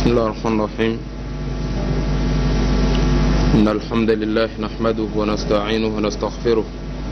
بسم الله الرحمن الرحيم إن الحمد لله نحمده ونستعينه ونستغفره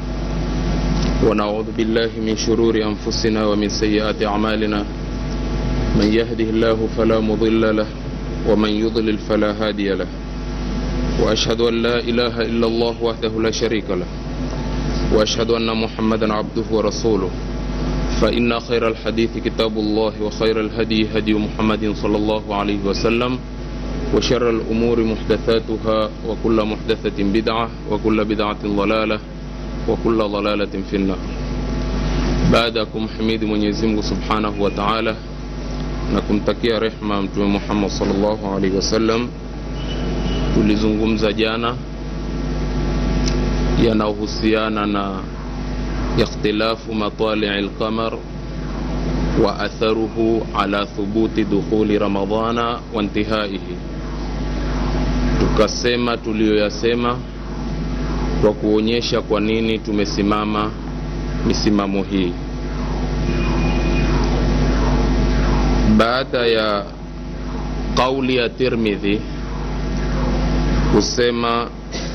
ونعوذ بالله من شرور أنفسنا ومن سيئات أعمالنا من يهده الله فلا مضل له ومن يضلل فلا هادي له وأشهد أن لا إله إلا الله وحده لا شريك له وأشهد أن محمدا عبده ورسوله فإن خير الحديث كتاب الله وخير الهدي هدي محمد صلى الله عليه وسلم وشر الأمور محدثاتها وكل محدثة بدعة وكل بدعة ضلالة وكل ضلالة في النار baadakum himidi Mwenyezi Mungu Subhanahu wa Ta'ala na kumtakia rehma Mtume Muhammad sallallahu alaihi wasallam. Tulizungumza jana yanayohusiana na ikhtilafu matalii al-qamar wa atharuhu ala thubuti dukhuli ramadhana wa intihaihi. Tukasema tuliyoyasema kwa kuonyesha kwa nini tumesimama misimamo hii. Baada ya kauli ya Tirmidhi kusema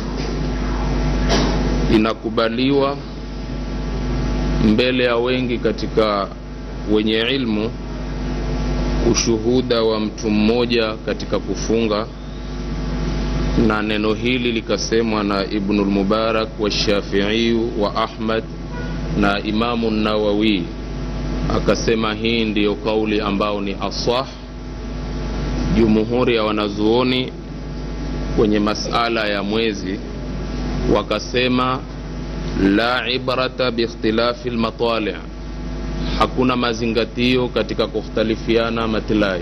inakubaliwa mbele ya wengi katika wenye ilmu ushuhuda wa mtu mmoja katika kufunga, na neno hili likasemwa na Ibnul Mubarak wa Shafiiyu wa Ahmad na Imamu Nawawi akasema hii ndiyo kauli ambao ni asah. Jumhuri ya wanazuoni kwenye masala ya mwezi wakasema la ibrata biikhtilafi lmatali, hakuna mazingatio katika kukhtalifiana matilai.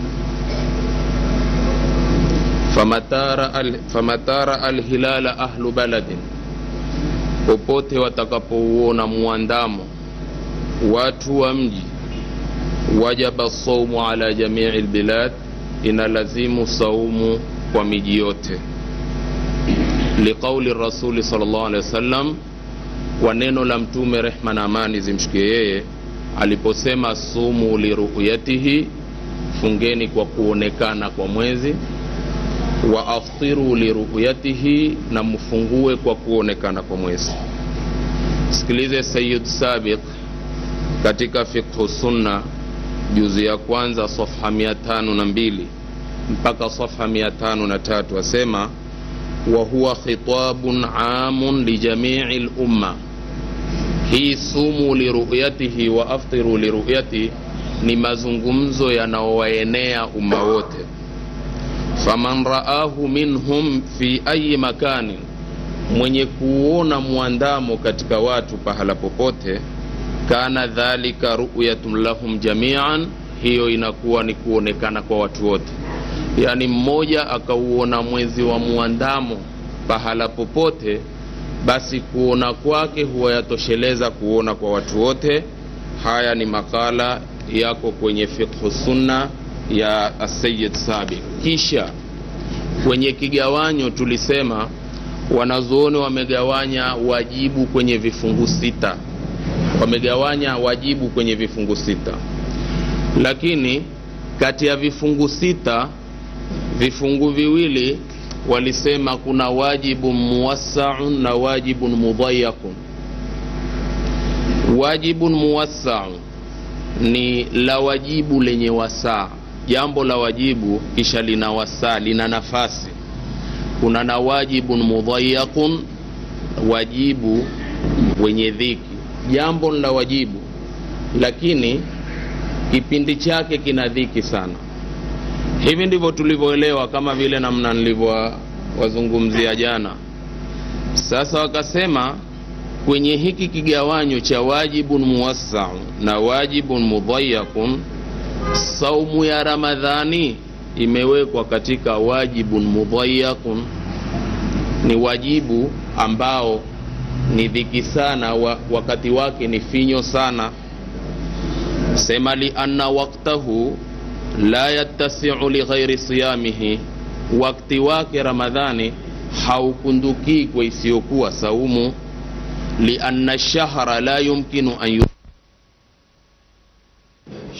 famatara alhilala ahlu baladin popote watakapouona muandamo watu wa mji, wajaba saumu ala jamii lbilad, inalazimu saumu kwa miji yote. Liqauli rasuli sallallahu alaihi wasallam, kwa neno la Mtume rehma na amani zimshikie yeye aliposema sumu liruyatihi, fungeni kwa kuonekana kwa mwezi wa aftiru liruyatihi, na mfungue kwa kuonekana kwa mwezi. Sikilize Sayyid Sabiq katika Fiqhu Sunna juzi ya kwanza safha mia tano na mbili mpaka safha mia tano na tatu asema wa huwa khitabun amun lijamii lumma, hii sumu liruyatihi wa aftiru liruyatihi ni mazungumzo yanaowaenea umma wote faman raahu minhum fi ayi makani, mwenye kuona mwandamo katika watu pahala popote, kana dhalika ruyatun lahum jamian, hiyo inakuwa ni kuonekana kwa watu wote. Yaani mmoja akauona mwezi wa mwandamo pahala popote, basi kuona kwake huwa yatosheleza kuona kwa watu wote. Haya ni makala yako kwenye fiqhu sunna ya Asayid Sabiq. Kisha kwenye kigawanyo tulisema wanazuoni wamegawanya wajibu kwenye vifungu sita, wamegawanya wajibu kwenye vifungu sita, lakini kati ya vifungu sita vifungu viwili walisema kuna wajibu muwassaun na wajibun mudhayakun. Wajibun muwassaun ni la wajibu lenye wasaa jambo la wajibu kisha lina wasaa lina nafasi. Kuna na wajibun mudhayaqun, wajibu wenye dhiki. Jambo la wajibu lakini kipindi chake kina dhiki sana. Hivi ndivyo tulivyoelewa, kama vile namna nilivyowazungumzia jana. Sasa wakasema kwenye hiki kigawanyo cha wajibun muwassau na wajibun mudhayaqun saumu ya Ramadhani imewekwa katika wajibun mudhayaqun, ni wajibu ambao ni dhiki sana wa, wakati wake ni finyo sana. Sema li anna waktahu la yattasiu li ghairi siyamihi, wakati wake Ramadhani haukundukii kwa isiyokuwa saumu. Li anna shahra la yumkinu an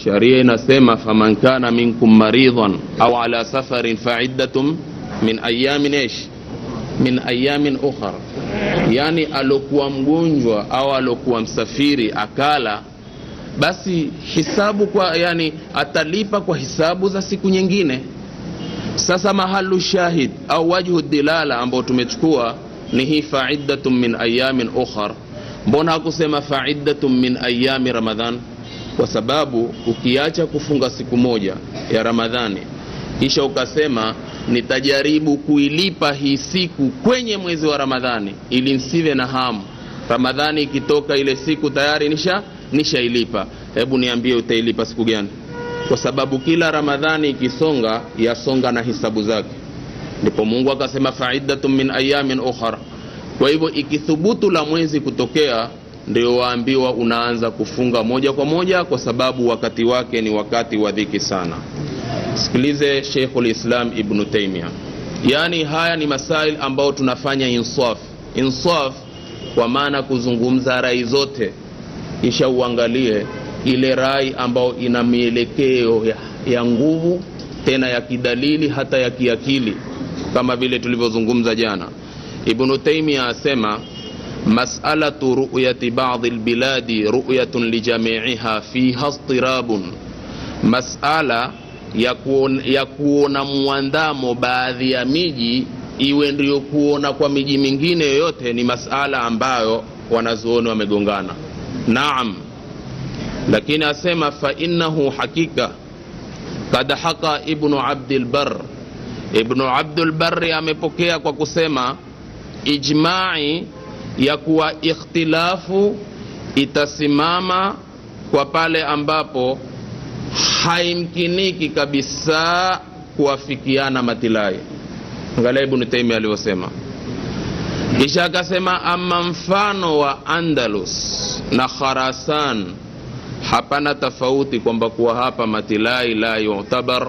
sharia inasema faman kana minkum maridhan au ala safarin faiddatum min ayamin ish min ayamin ukhar yani alokuwa mgonjwa au alokuwa msafiri akala basi hisabu kwa yani atalipa kwa hisabu za siku nyingine sasa mahalu shahid au wajhu dilala ambao tumechukua ni hii faiddatun min ayamin ukhar mbona hakusema faiddatun min ayami ramadhan kwa sababu ukiacha kufunga siku moja ya ramadhani kisha ukasema nitajaribu kuilipa hii siku kwenye mwezi wa ramadhani ili nsive na hamu ramadhani ikitoka ile siku tayari nisha nishailipa hebu niambie utailipa siku gani kwa sababu kila ramadhani ikisonga yasonga na hisabu zake ndipo mungu akasema faiddatun min ayamin ukhra kwa hivyo ikithubutu la mwezi kutokea ndio waambiwa unaanza kufunga moja kwa moja kwa sababu wakati wake ni wakati wa dhiki sana sikilize sheikhul islam ibnu taimia yaani haya ni masail ambayo tunafanya insaf insaf kwa maana kuzungumza rai zote kisha uangalie ile rai ambayo ina mielekeo ya, ya nguvu tena ya kidalili hata ya kiakili kama vile tulivyozungumza jana ibnu taimia asema masalatu ruyati badi lbiladi ruyatun lijamiiha fiha stirabun masala ya kuona, ya kuona mwandamo baadhi ya miji iwe ndio kuona kwa miji mingine yoyote ni masala ambayo wanazuoni wamegongana naam lakini asema fainahu hakika kad haka ibnu abdilbar ibnu abdulbari amepokea kwa kusema ijmai ya kuwa ikhtilafu itasimama kwa pale ambapo haimkiniki kabisa kuwafikiana matilai angalia ibnu taimia alivyosema kisha akasema ama mfano wa andalus na kharasan hapana tofauti kwamba kuwa hapa matilai la yutabar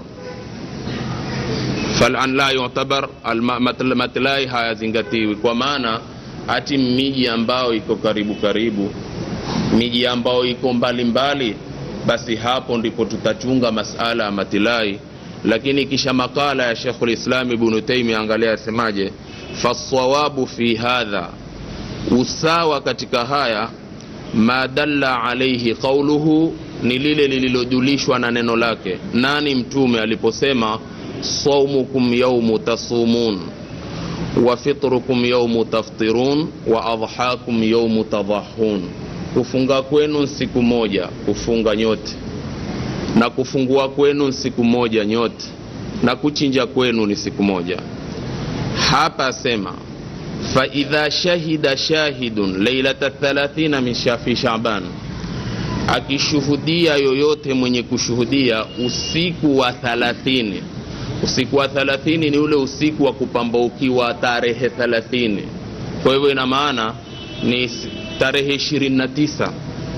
falan la yutabar matilai hayazingatiwi kwa maana hati miji ambayo iko karibu karibu miji ambayo iko mbalimbali mbali, basi hapo ndipo tutachunga masala ya matilai lakini kisha makala ya shekhu lislam ibnu taimia angalia asemaje fasawabu fi hadha usawa katika haya ma dalla alaihi qauluhu ni lile lililojulishwa na neno lake nani mtume aliposema saumukum yaumu tasumun wa fitrukum yaumu taftirun wa adhakum yaumu tadhahun kufunga kwenu siku moja kufunga nyote na kufungua kwenu siku moja nyote na kuchinja kwenu ni siku moja hapa sema faidha shahida shahidun leilata thalathina min shafi shaban akishuhudia yoyote mwenye kushuhudia usiku wa thalathini usiku wa thalathini ni ule usiku wa kupambaukiwa tarehe thalathini kwa hivyo ina maana ni tarehe ishirini na tisa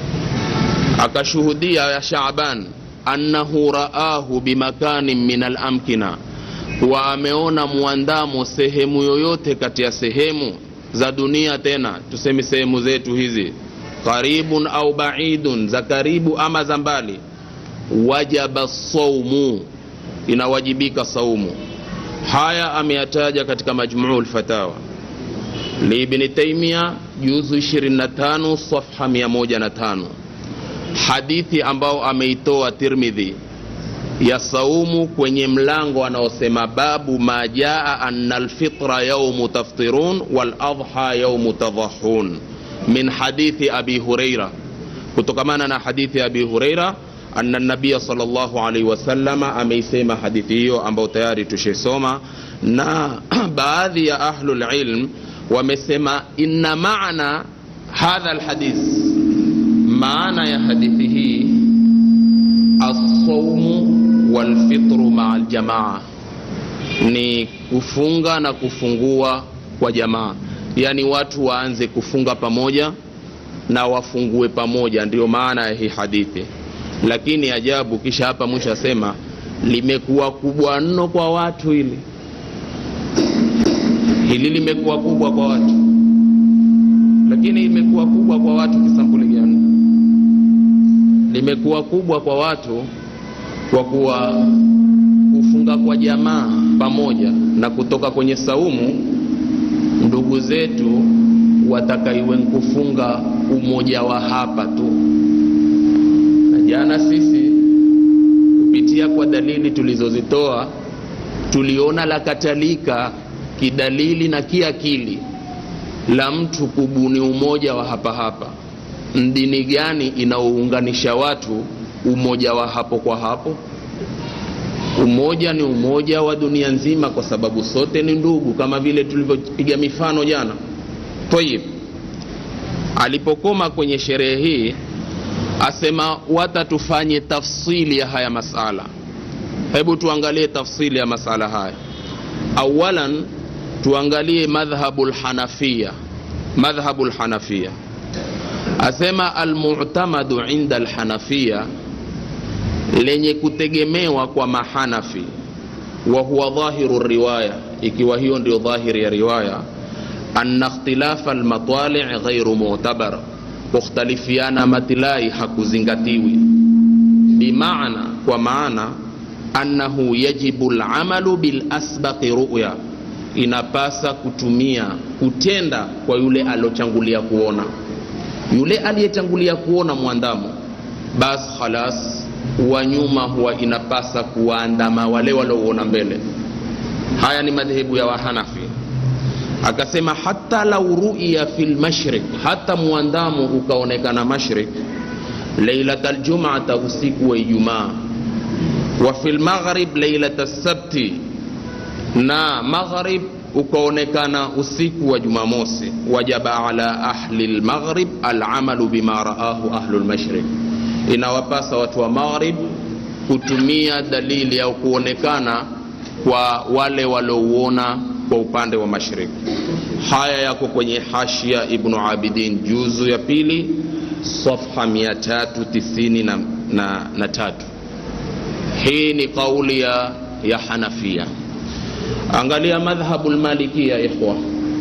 akashuhudia ya shaban annahu raahu bimakanin min alamkina kuwa ameona mwandamo sehemu yoyote kati ya sehemu za dunia tena tuseme sehemu zetu hizi qaribun au baidun za karibu ama za mbali wajaba saumu inawajibika saumu haya ameyataja katika majmuu lfatawa liibni taimia juzu 25 safha 105 hadithi ambao ameitoa tirmidhi ya saumu kwenye mlango anaosema babu ma jaa anna alfitra yaumu taftirun waladha yaumu tadhahun min hadithi abi hureira kutokamana na hadithi ya abi hureira anna nabiya salllahu alaihi wasalama ameisema hadithi hiyo ambayo tayari tushaisoma na baadhi ya ahlulilm wamesema inna maana hadha lhadith maana ya hadithi hii assaumu walfitru maa ljamaa ni kufunga na kufungua kwa jamaa yaani watu waanze kufunga pamoja na wafungue pamoja ndiyo maana ya hii hadithi lakini ajabu kisha hapa mwisho asema limekuwa kubwa mno kwa watu hili hili limekuwa kubwa kwa watu lakini imekuwa kubwa kwa watu kisampuli gani limekuwa kubwa kwa watu kwa kuwa kufunga kwa jamaa pamoja na kutoka kwenye saumu ndugu zetu watakaiwe kufunga umoja wa hapa tu na jana sisi kupitia kwa dalili tulizozitoa tuliona la katalika kidalili na kiakili la mtu kubuni umoja wa hapa hapa dini gani inaounganisha watu umoja wa hapo kwa hapo umoja ni umoja wa dunia nzima kwa sababu sote ni ndugu kama vile tulivyopiga mifano jana tayib alipokoma kwenye sherehe hii asema wata tufanye tafsili ya haya masala hebu tuangalie tafsili ya masala haya awalan tuangalie madhhabu lhanafia madhhabu lhanafia asema almutamadu inda lhanafia lenye kutegemewa kwa mahanafi wa huwa dhahiru riwaya ikiwa hiyo ndio dhahiri ya riwaya anna ikhtilafa almatali ghairu mu'tabar kukhtalifiana matilai hakuzingatiwi bimaana kwa maana annahu yajibu lamalu bilasbaqi ruya inapasa kutumia kutenda kwa yule alochangulia kuona yule aliyetangulia kuona mwandamo bas khalas wa nyuma huwa inapasa kuwaandama wale waliouona mbele haya ni madhehebu ya wahanafi akasema hata lau ruya fi lmashrik hata mwandamo ukaonekana mashrik leilata ljumata usiku wa ijumaa wa fi lmaghrib leilata sabti na maghrib ukaonekana usiku wa jumamosi wajaba ala ahli lmaghrib alamalu bima raahu ahlu lmashrik inawapasa watu wa maghrib kutumia dalili au kuonekana kwa wale waliouona kwa upande wa mashariki haya yako kwenye hashia ibnu abidin juzu ya pili safha 393 na, na, na tatu hii ni kauli ya, ya hanafia angalia madhhabu lmalikia ikhwa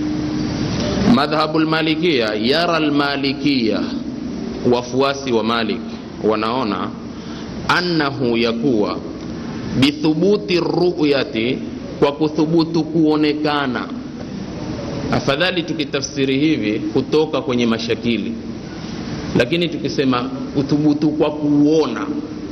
madhhabu lmalikia yara lmalikia wafuasi wa malik wanaona annahu yakuwa bithubuti ruyati kwa kuthubutu kuonekana afadhali tukitafsiri hivi kutoka kwenye mashakili lakini tukisema kuthubutu kwa kuona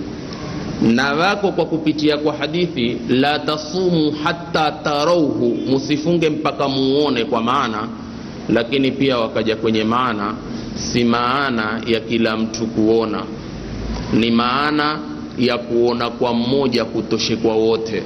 na wako kwa kupitia kwa hadithi la tasumu hata tarauhu musifunge mpaka muone kwa maana lakini pia wakaja kwenye maana si maana ya kila mtu kuona ni maana ya kuona kwa mmoja kutoshe kwa wote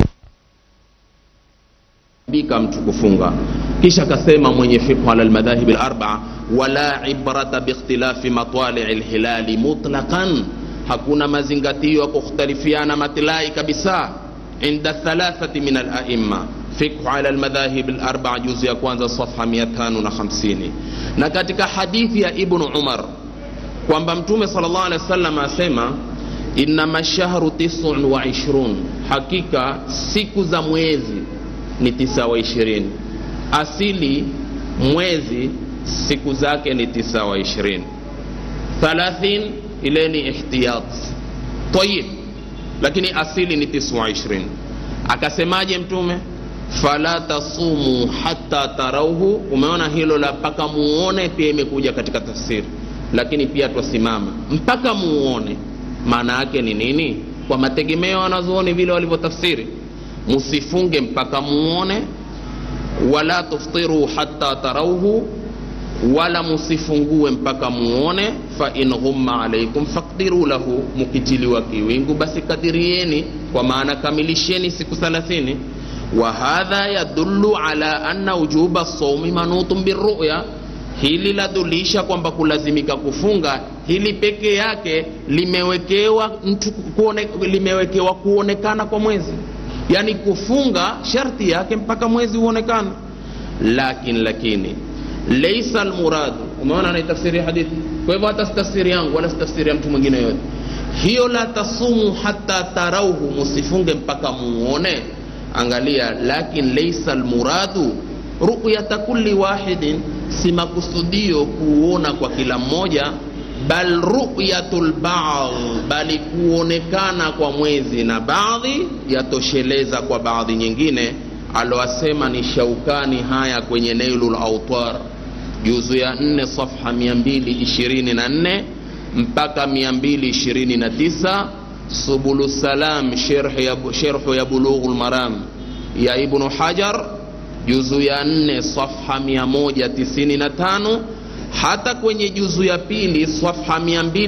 bika mtu kufunga kisha akasema mwenye fiqhu ala lmadhahibi larbaa wala ibrata biikhtilafi matwalii lhilali mutlaqan hakuna mazingatio ya kukhtalifiana matilai kabisa inda thalathati min alaima fiqhu ala lmadhahib larbaa juzu ya kwanza safha 550 na katika hadithi ya ibnu umar kwamba mtume sal llah alehi wa sallam asema innama shahru tisun wa ishrun hakika siku za mwezi ni tisa wa ishirini asili mwezi siku zake ni tisa wa ishirini thalathin ile ni ihtiyat tayib lakini asili ni tisa wa ishirini akasemaje mtume fala tasumu hata tarauhu umeona hilo la mpaka muone pia imekuja katika tafsiri lakini pia twasimama mpaka muone maana yake ni nini kwa mategemeo wanazuoni vile walivyotafsiri musifunge mpaka muone wala tuftiru hata tarauhu wala musifungue mpaka muone fa in ghumma alaikum fakdiru lahu mukitiliwa kiwingu basi kadirieni kwa maana kamilisheni siku thalathini wa hadha yadullu ala anna wujuba saumi manutun biruya hili ladulisha kwamba kulazimika kufunga hili peke yake limewekewa mtu kuone, limewekewa kuonekana kwa mwezi yaani kufunga sharti yake mpaka mwezi uonekana lakin lakini leisa almuradu umeona naitafsiri hadithi kwa hivyo hata sitafsiri yangu wala sitafsiri ya mtu mwingine yote hiyo la tasumu hata tarauhu musifunge mpaka muone angalia lakin leisa almuradu ruyata kulli wahidin si makusudio kuona kwa kila mmoja bal ru'yatul ba'd bali kuonekana kwa mwezi na baadhi yatosheleza kwa baadhi nyingine aloasema ni shaukani haya kwenye nailul autar juzu ya 4 safha 224 mpaka 229 subulu salam sherhu ya bulughul maram ya ibnu hajar juzu ya 4 safha 195 hata kwenye juzu ya pili safha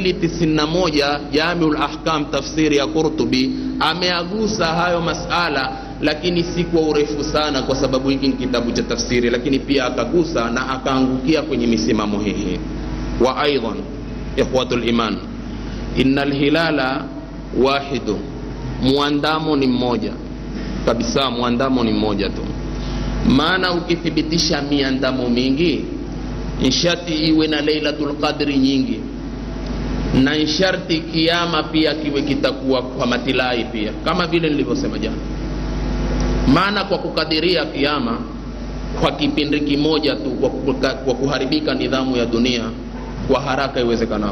291 jamiul ahkam tafsiri ya qurtubi ameagusa hayo masala lakini si kwa urefu sana kwa sababu hiki ni kitabu cha tafsiri lakini pia akagusa na akaangukia kwenye misimamo hii wa aidan ikhwatu liman ina lhilala wahidu mwandamo ni mmoja kabisa mwandamo ni mmoja tu maana ukithibitisha miandamo mingi nshati iwe na lailatul qadri nyingi na nsharti kiama pia kiwe kitakuwa kwa matilai pia kama vile nilivyosema jana maana kwa kukadiria kiama kwa kipindi kimoja tu kwa, kwa, kwa kuharibika nidhamu ya dunia kwa haraka iwezekanao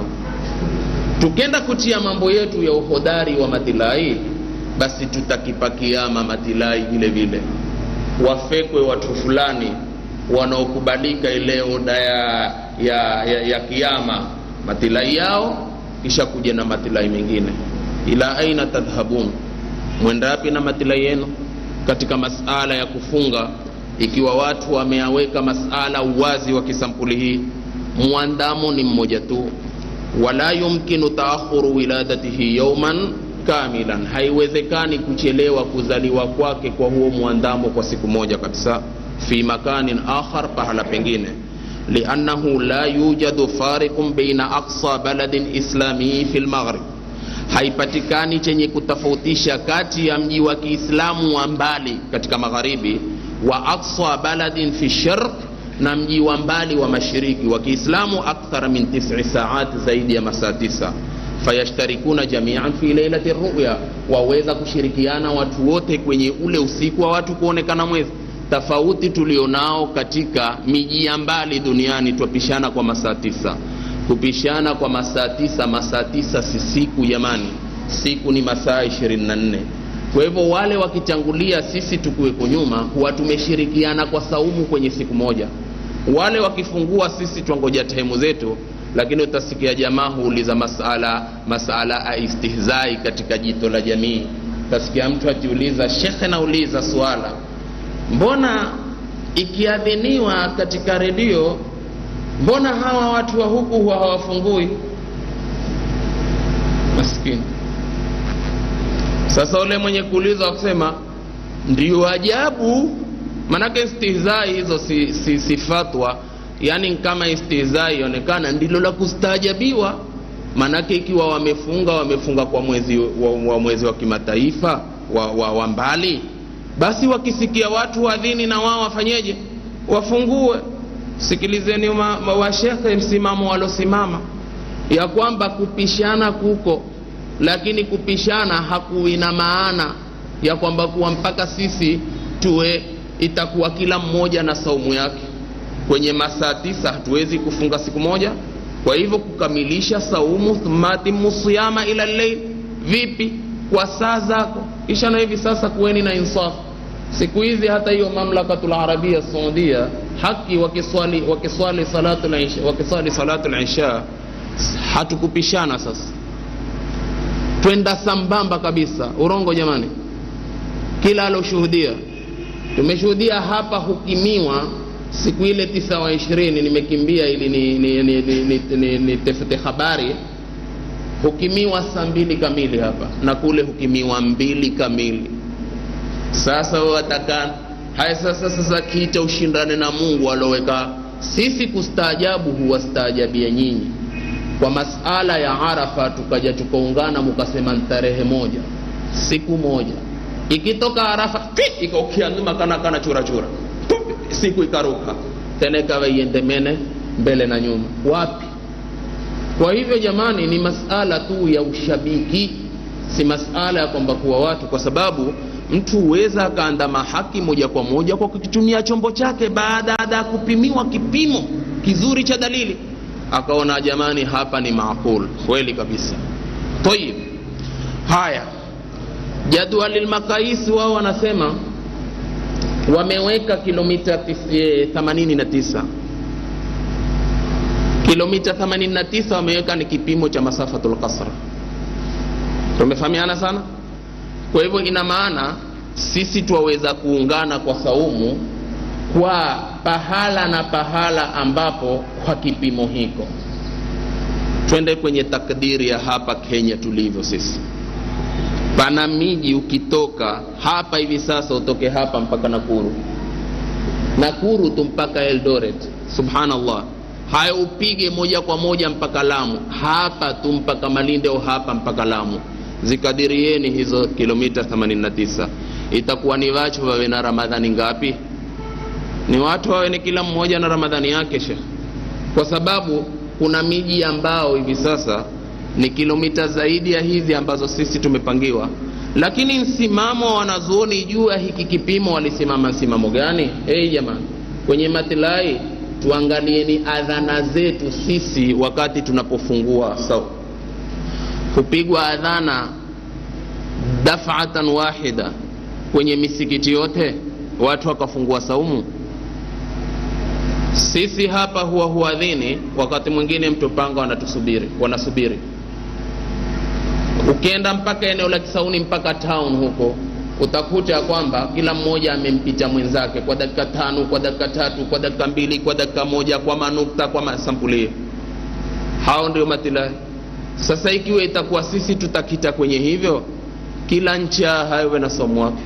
tukenda kutia mambo yetu ya uhodari wa matilai basi tutakipa kiama matilai vile vile wafekwe watu fulani wanaokubalika ile oda ya, ya, ya, ya kiama matilai yao kisha kuja na matilai mengine ila aina tadhhabun mwendapi na matilai yenu katika masala ya kufunga ikiwa watu wameaweka masala uwazi wa kisampuli hii mwandamo ni mmoja tu wala yumkinu taakhuru wiladatihi yauman kamilan haiwezekani kuchelewa kuzaliwa kwake kwa huo mwandamo kwa siku moja kabisa fi makanin akhar pahala pengine liannahu la yujadu fariqun baina aqsa baladin islamii fi lmaghrib haipatikani chenye kutofautisha kati ya mji wa kiislamu wa mbali katika magharibi wa aqsa baladin fi sharq na mji wa mbali wa mashiriki wa kiislamu akthara min tisi saat zaidi ya masaa tisa fayashtarikuna jamian fi lailati ruya waweza kushirikiana watu wote kwenye ule usiku wa watu kuonekana mwezi tofauti tulionao katika miji ya mbali duniani twapishana kwa masaa tisa kupishana kwa masaa tisa masaa tisa si siku jamani siku ni masaa 24 kwa hivyo wale wakitangulia sisi tukiweko nyuma huwa tumeshirikiana kwa saumu kwenye siku moja wale wakifungua sisi twangoja taimu zetu lakini utasikia jamaa huuliza masala masala ya istihzai katika jito la jamii utasikia mtu akiuliza shekhe nauliza swala mbona ikiadhiniwa katika redio mbona hawa watu wa huku huwa hawafungui maskini sasa ule mwenye kuuliza kusema ndio ajabu manake istihzai hizo si, si, si fatwa yani kama istihzai ionekana ndilo la kustaajabiwa manake ikiwa wamefunga wamefunga kwa mwezi wa, wa mwezi wa kimataifa wa, wa, wa mbali basi wakisikia watu wadhini na wao wafanyeje wafungue sikilizeni washekhe msimamo walosimama ya kwamba kupishana kuko lakini kupishana hakuina maana ya kwamba kuwa mpaka sisi tuwe itakuwa kila mmoja na saumu yake kwenye masaa tisa hatuwezi kufunga siku moja kwa hivyo kukamilisha saumu thumatimu siyama ila lleil vipi kwa saa zako kisha na hivi sasa kuweni na insafu siku hizi hata hiyo mamlakatul arabia saudia haki wakiswali wakiswali salatu isha wakiswali salatu isha hatukupishana sasa twenda sambamba kabisa urongo jamani kila aloshuhudia tumeshuhudia hapa hukimiwa siku ile tisa wa ishirini nimekimbia ili ni, ni, ni, ni, ni, ni, ni tefute habari hukimiwa saa mbili kamili hapa na kule hukimiwa mbili kamili sasa wataka haya sasa sasa kiita ushindane na mungu aloweka sisi kustaajabu huwastaajabia nyinyi kwa masala ya arafa tukaja tukaungana mukasema tarehe moja siku moja ikitoka arafa ikaukianzima kana kana chura chura siku ikaruka tena ikawa iendemene mbele na nyuma wapi kwa hivyo jamani ni masala tu ya ushabiki si masala ya kwamba kuwa watu kwa sababu mtu huweza akaandama haki moja kwa moja kwa kukitumia chombo chake baada ya kupimiwa kipimo kizuri cha dalili akaona jamani hapa ni maaqul kweli kabisa tayib haya jadwali lmakaisi wao wanasema wameweka kilomita tis- eh, 89 kilomita 89 wameweka ni kipimo cha masafatul qasra tumefahamiana sana kwa hivyo ina maana sisi twaweza kuungana kwa saumu kwa pahala na pahala ambapo kwa kipimo hiko twende kwenye takdiri ya hapa kenya tulivyo sisi pana miji ukitoka hapa hivi sasa utoke hapa mpaka nakuru nakuru tu mpaka eldoret subhanallah haya upige moja kwa moja mpaka lamu hapa tu mpaka malinde au hapa mpaka lamu zikadirieni hizo kilomita 89 itakuwa ni wacho wawe na ramadhani ngapi ni watu wawe ni kila mmoja na ramadhani yake shekh kwa sababu kuna miji ambao hivi sasa ni kilomita zaidi ya hizi ambazo sisi tumepangiwa lakini msimamo wa wanazuoni juu ya hiki kipimo walisimama msimamo gani hey, jamani kwenye matilai tuangalieni adhana zetu sisi wakati tunapofungua sau kupigwa adhana dafatan wahida kwenye misikiti yote watu wakafungua saumu sisi hapa huwa huadhini wakati mwingine mtopanga wanatusubiri wanasubiri ukienda mpaka eneo la kisauni mpaka town huko utakuta ya kwamba kila mmoja amempita mwenzake kwa dakika tano kwa dakika tatu kwa dakika mbili kwa dakika moja kwa manukta kwa masampulio hao ndio matilahi sasa ikiwa itakuwa sisi tutakita kwenye hivyo kila ncha hawe na somo wake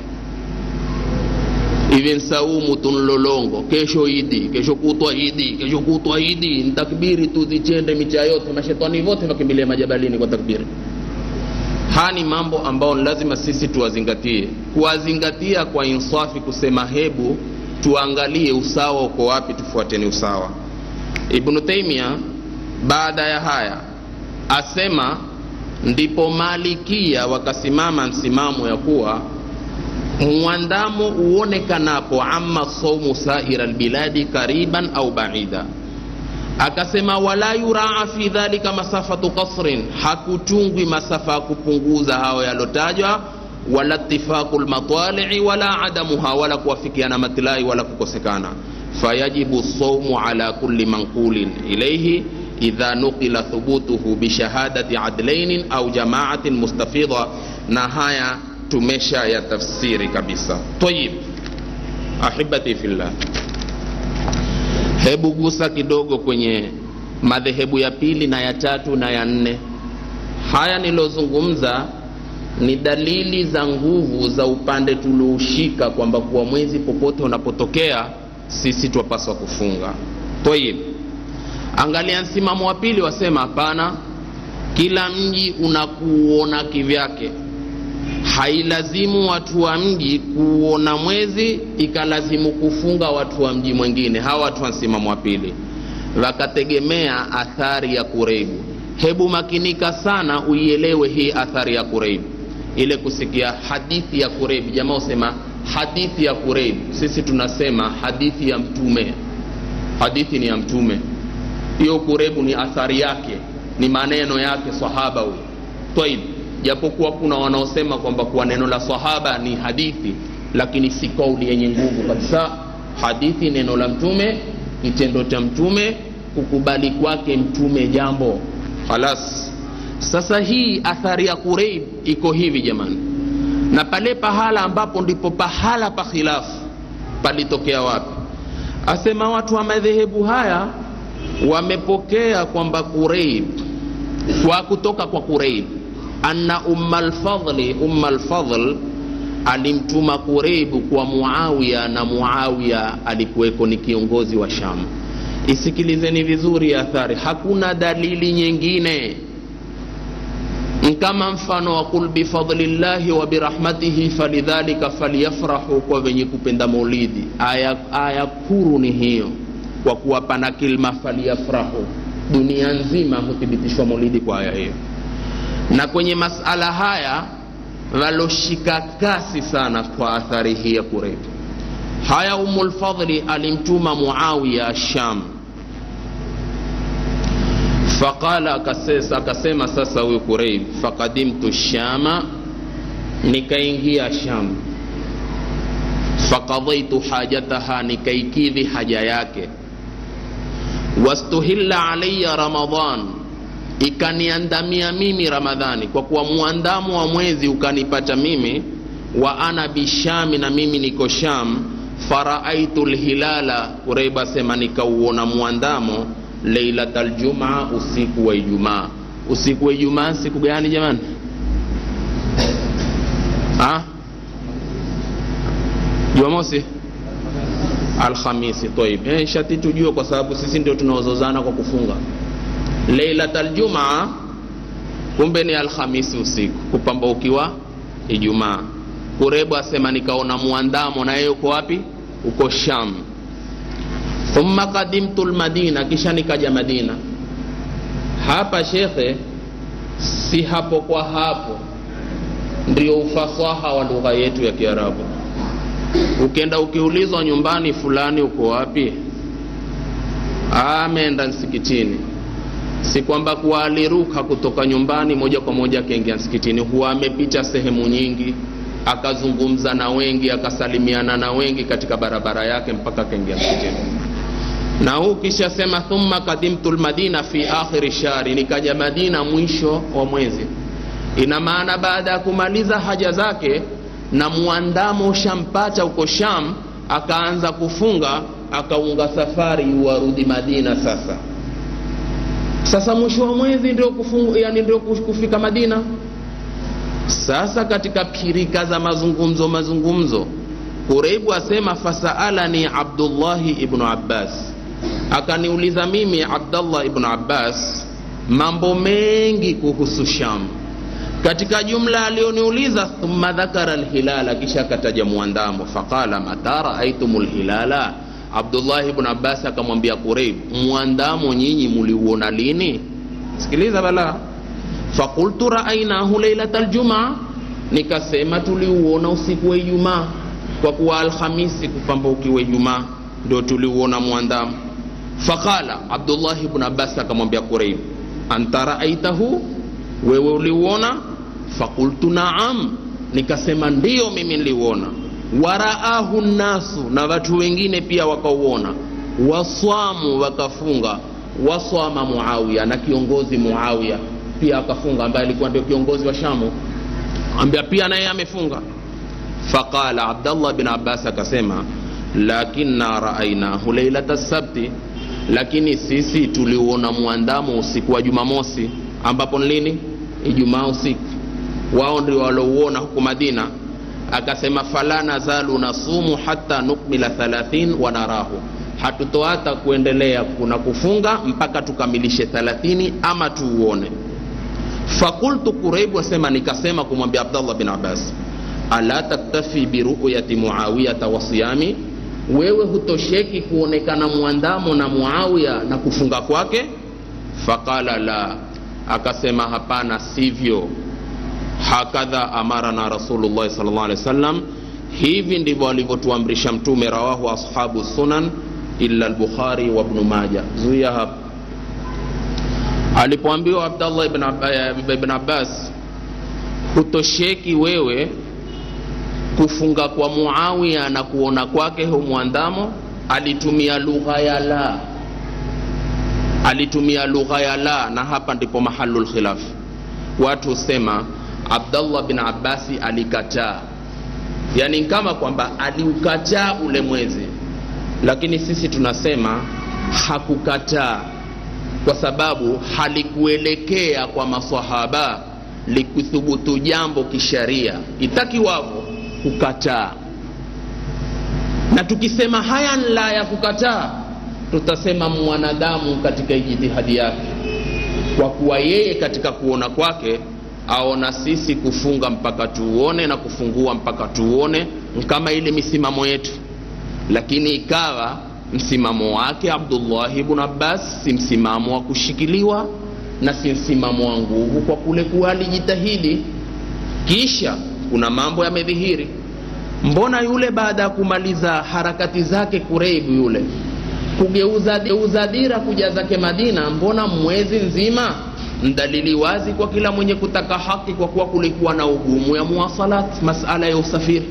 hivi nsaumu tunlolongo kesho idi kesho kutwa idi kesho kutwa idi ntakbiri tu zichende micha yote mashetani vote wakimbilia majabalini kwa takbiri haya ni mambo ambayo lazima sisi tuwazingatie kuwazingatia kwa insafi kusema hebu tuangalie usawa uko wapi tufuateni usawa ibnu taimia baada ya haya asema ndipo malikia wakasimama msimamo ya kuwa mwandamo uonekanapo ama saumu saira lbiladi kariban au baida akasema wala yuraa fi dhalika masafatu qasrin hakutungwi masafa ya kupunguza hayo yalotajwa wala ittifaqu lmatalii wala adamuha wala kuwafikiana matilai wala kukosekana fayajibu saumu ala kulli manqulin ilaihi idha nuqila thubutuhu bishahadati adlainin au jamaatin mustafidha na haya tumesha ya tafsiri kabisa tayib ahibati fillah hebu gusa kidogo kwenye madhehebu ya pili na ya tatu na ya nne haya nilozungumza ni dalili za nguvu za upande tulioushika kwamba kuwa mwezi popote unapotokea sisi twapaswa kufunga tayib angalia msimamo wa pili wasema hapana kila mji unakuona kivyake hailazimu watu wa mji kuona mwezi ikalazimu kufunga watu wa mji mwingine hawa watu wa msimamo wa pili wakategemea athari ya kureibu hebu makinika sana uielewe hii athari ya kureibu ile kusikia hadithi ya kureibu jamaa usema hadithi ya kureibu sisi tunasema hadithi ya mtume hadithi ni ya mtume hiyo kurebu ni athari yake ni maneno yake sahaba huyo taib japokuwa kuna wanaosema kwamba kuwa neno la sahaba ni hadithi lakini si kauli yenye nguvu kabisa hadithi neno la mtume kitendo cha mtume kukubali kwake mtume jambo halas sasa hii athari ya kureib iko hivi jamani na pale pahala ambapo ndipo pahala pa khilafu palitokea wapi asema watu wa madhehebu haya wamepokea kwamba kureib kwa kutoka kwa kureib anna umma lfadli umma lfadl alimtuma kureibu kwa muawiya na muawiya alikuweko ni kiongozi wa shamu isikilizeni vizuri athari hakuna dalili nyingine kama mfano wa qul bifadlillahi wa birahmatihi falidhalika falyafrahu kwa wenye kupenda maulidi aya, aya kuru ni hiyo kwa kuwa pana kilma falyafrahu dunia nzima huthibitishwa maulidi kwa aya hiyo na kwenye masala haya waloshika kasi sana kwa athari hii ya kurebu haya umulfadli alimtuma muawiya sham faqala akasesa, akasema sasa huyu kureib faqadimtu shama nikaingia sham fakadhaitu hajataha nikaikidhi haja yake wastuhilla alaya ramadan ikaniandamia mimi ramadhani kwa kuwa mwandamo wa mwezi ukanipata mimi wa ana bishami na mimi niko sham faraaitu lhilala kureiba sema nikauona mwandamo leilata ljumaa usiku wa ijumaa usiku wa ijumaa siku gani jamani ha? jumamosi alhamisi taib eh, shati tujue kwa sababu sisi ndio tunaozozana kwa kufunga leilat aljumaa kumbe ni alhamisi usiku kupambaukiwa ijumaa kurebu asema nikaona mwandamo na yeye uko wapi uko sham thumma kadimtu lmadina kisha nikaja madina hapa shekhe si hapo kwa hapo ndio ufasaha wa lugha yetu ya kiarabu ukenda ukiulizwa nyumbani fulani uko wapi ameenda msikitini si kwamba kuwa aliruka kutoka nyumbani moja kwa moja akaingia msikitini huwa amepita sehemu nyingi akazungumza na wengi akasalimiana na wengi katika barabara yake mpaka akaingia msikitini na huu kisha sema thumma kadimtu lmadina fi akhiri shari nikaja madina mwisho wa mwezi ina maana baada ya kumaliza haja zake na mwandamo ushampata huko sham akaanza kufunga akaunga safari warudi madina sasa sasa mwisho wa mwezi ndio kufungu, yani ndio kufika madina sasa katika pirika za mazungumzo mazungumzo kureibu asema fasaalani abdullahi ibnu abbas akaniuliza mimi abdallah ibnu abbas mambo mengi kuhusu sham katika jumla aliyoniuliza thumma dhakara lhilala kisha akataja mwandamo faqala mata raaitum lhilala abdullahi bnu abbas akamwambia kureib mwandamo nyinyi muliuona lini sikiliza bala fakultu raainahu leilata ljumaa nikasema tuliuona usiku wa ijumaa kwa kuwa alhamisi kupambaukiwa ijumaa ndio tuliuona mwandamo faqala abdullahi bnu abbas akamwambia kureib anta raaitahu wewe uliuona fakultu naam nikasema ndiyo mimi niliuona waraahu nnasu na watu wengine pia wakauona waswamu wakafunga waswama muawiya na kiongozi muawiya pia akafunga ambaye alikuwa ndio kiongozi wa shamu ambia pia naye amefunga faqala abdallah bin abbas akasema lakinna raainahu leilata sabti lakini sisi tuliuona mwandamo usiku wa jumamosi ambapo ni lini ijumaa usiku wao ndio walouona huku madina akasema fala nazalu nasumu hata nukmila 30 wanarahu hatutoata kuendelea kuna kufunga mpaka tukamilishe 30 ama tuuone fakultu kureibu asema nikasema kumwambia abdallah bin abbas ala taktafi biruyati muawiyata wa siyami wewe hutosheki kuonekana mwandamo na muawiya na kufunga kwake faqala la akasema hapana sivyo hakadha amarana rasulullahi salllah alehi wasallam hivi ndivyo alivyotuamrisha mtume rawahu ashabu sunan illa lbukhari wa bnu maja zuia hapa alipoambiwa abdallah ibn, Ab- ibn abbas hutosheki wewe kufunga kwa muawiya na kuona kwake hu mwandamo alitumia lugha ya la alitumia lugha ya la na hapa ndipo mahalu lkhilaf watu husema abdallah bin abbasi alikataa yaani kama kwamba aliukataa ule mwezi lakini sisi tunasema hakukataa kwa sababu halikuelekea kwa masahaba likuthubutu jambo kisharia itakiwavyo kukataa na tukisema haya la ya kukataa tutasema mwanadamu katika ijtihadi yake kwa kuwa yeye katika kuona kwake aona sisi kufunga mpaka tuuone na kufungua mpaka tuuone kama ile misimamo yetu lakini ikawa msimamo wake abdullahi bnu abbas si msimamo wa kushikiliwa na si msimamo wa nguvu kwa kule kuwa alijitahidi kisha kuna mambo yamedhihiri mbona yule baada ya kumaliza harakati zake kureibu yule kugeuza geuza dira kuja zake madina mbona mwezi nzima mdalili wazi kwa kila mwenye kutaka haki kwa kuwa kulikuwa na ugumu ya muwasalat masala ya usafiri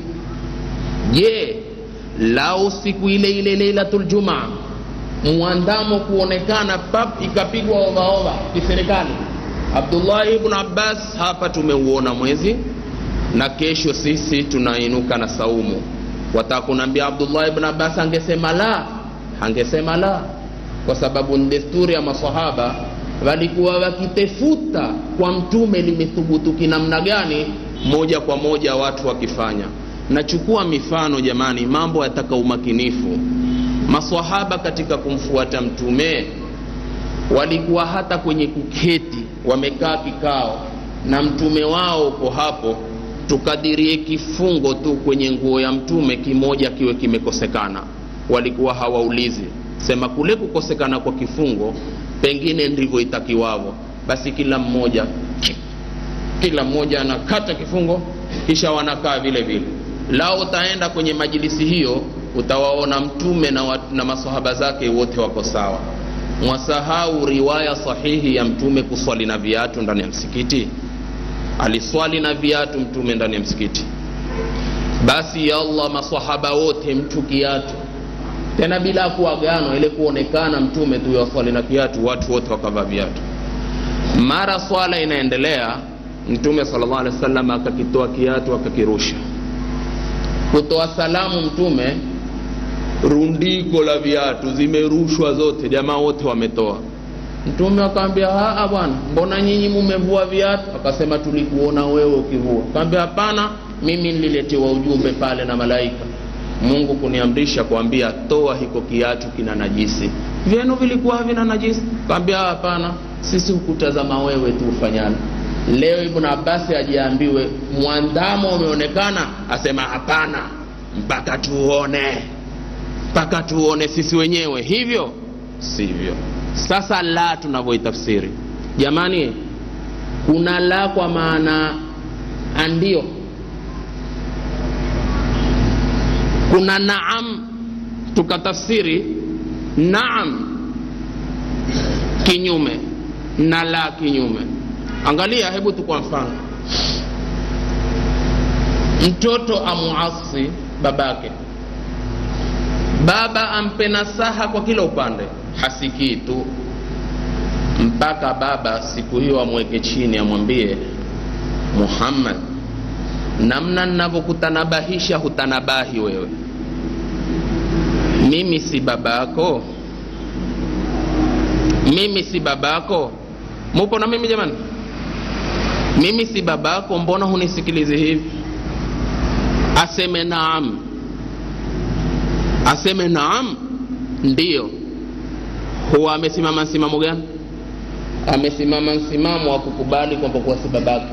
je lao siku ile ile leilatul jumaa mwandamo kuonekana pap ikapigwa ovaova kiserikali abdullahi ibnu abbas hapa tumeuona mwezi na kesho sisi tunainuka na saumu wataka kunaambia abdullah ibn abbas angesema la angesema la kwa sababu ni desturi ya masahaba walikuwa wakitefuta kwa mtume limethubutu kinamna gani moja kwa moja watu wakifanya nachukua mifano jamani mambo yataka umakinifu masahaba katika kumfuata mtume walikuwa hata kwenye kuketi wamekaa kikao na mtume wao uko hapo tukadirie kifungo tu kwenye nguo ya mtume kimoja kiwe kimekosekana walikuwa hawaulizi sema kule kukosekana kwa kifungo pengine ndivyo itakiwavo basi kila mmoja kila mmoja anakata kifungo kisha wanakaa vile vile lao utaenda kwenye majilisi hiyo utawaona mtume na, wa, na masahaba zake wote wako sawa mwasahau riwaya sahihi ya mtume kuswali na viatu ndani ya msikiti aliswali na viatu mtume ndani ya msikiti basi ya allah masahaba wote mtu kiatu tena bila kuagano ile kuonekana mtume tu yaswali na kiatu watu wote wakavaa viatu mara swala inaendelea mtume salllah alehi wa sallam akakitoa kiatu akakirusha kutoa salamu mtume rundiko la viatu zimerushwa zote jamaa wote wametoa mtume akaambia haa bwana mbona nyinyi mumevua viatu akasema tulikuona wewe ukivua akaambia hapana mimi nililetewa ujumbe pale na malaika mungu kuniamrisha kuambia toa hiko kiatu kina najisi vyenu vilikuwa havina najisi kaambia hapana sisi hukutazama wewe tu ufanyana leo ibn abasi ajiambiwe mwandamo umeonekana asema hapana mpaka tuone mpaka tuone sisi wenyewe hivyo sivyo sasa la tunavyoitafsiri jamani kuna la kwa maana andio kuna naam tukatafsiri naam kinyume na la kinyume angalia hebu tu kwa mfano mtoto amuasi babake baba ampe nasaha kwa kila upande hasikii tu mpaka baba siku hiyo amweke chini amwambie muhammad namna ninavyokutanabahisha hutanabahi wewe mimi si babako mimi si babako mupo na mimi jamani mimi si babako mbona hunisikilizi hivi aseme naam aseme naam ndiyo huwa amesimama msimamo gani amesimama msimamo wa kukubali kwamba kuwa si babake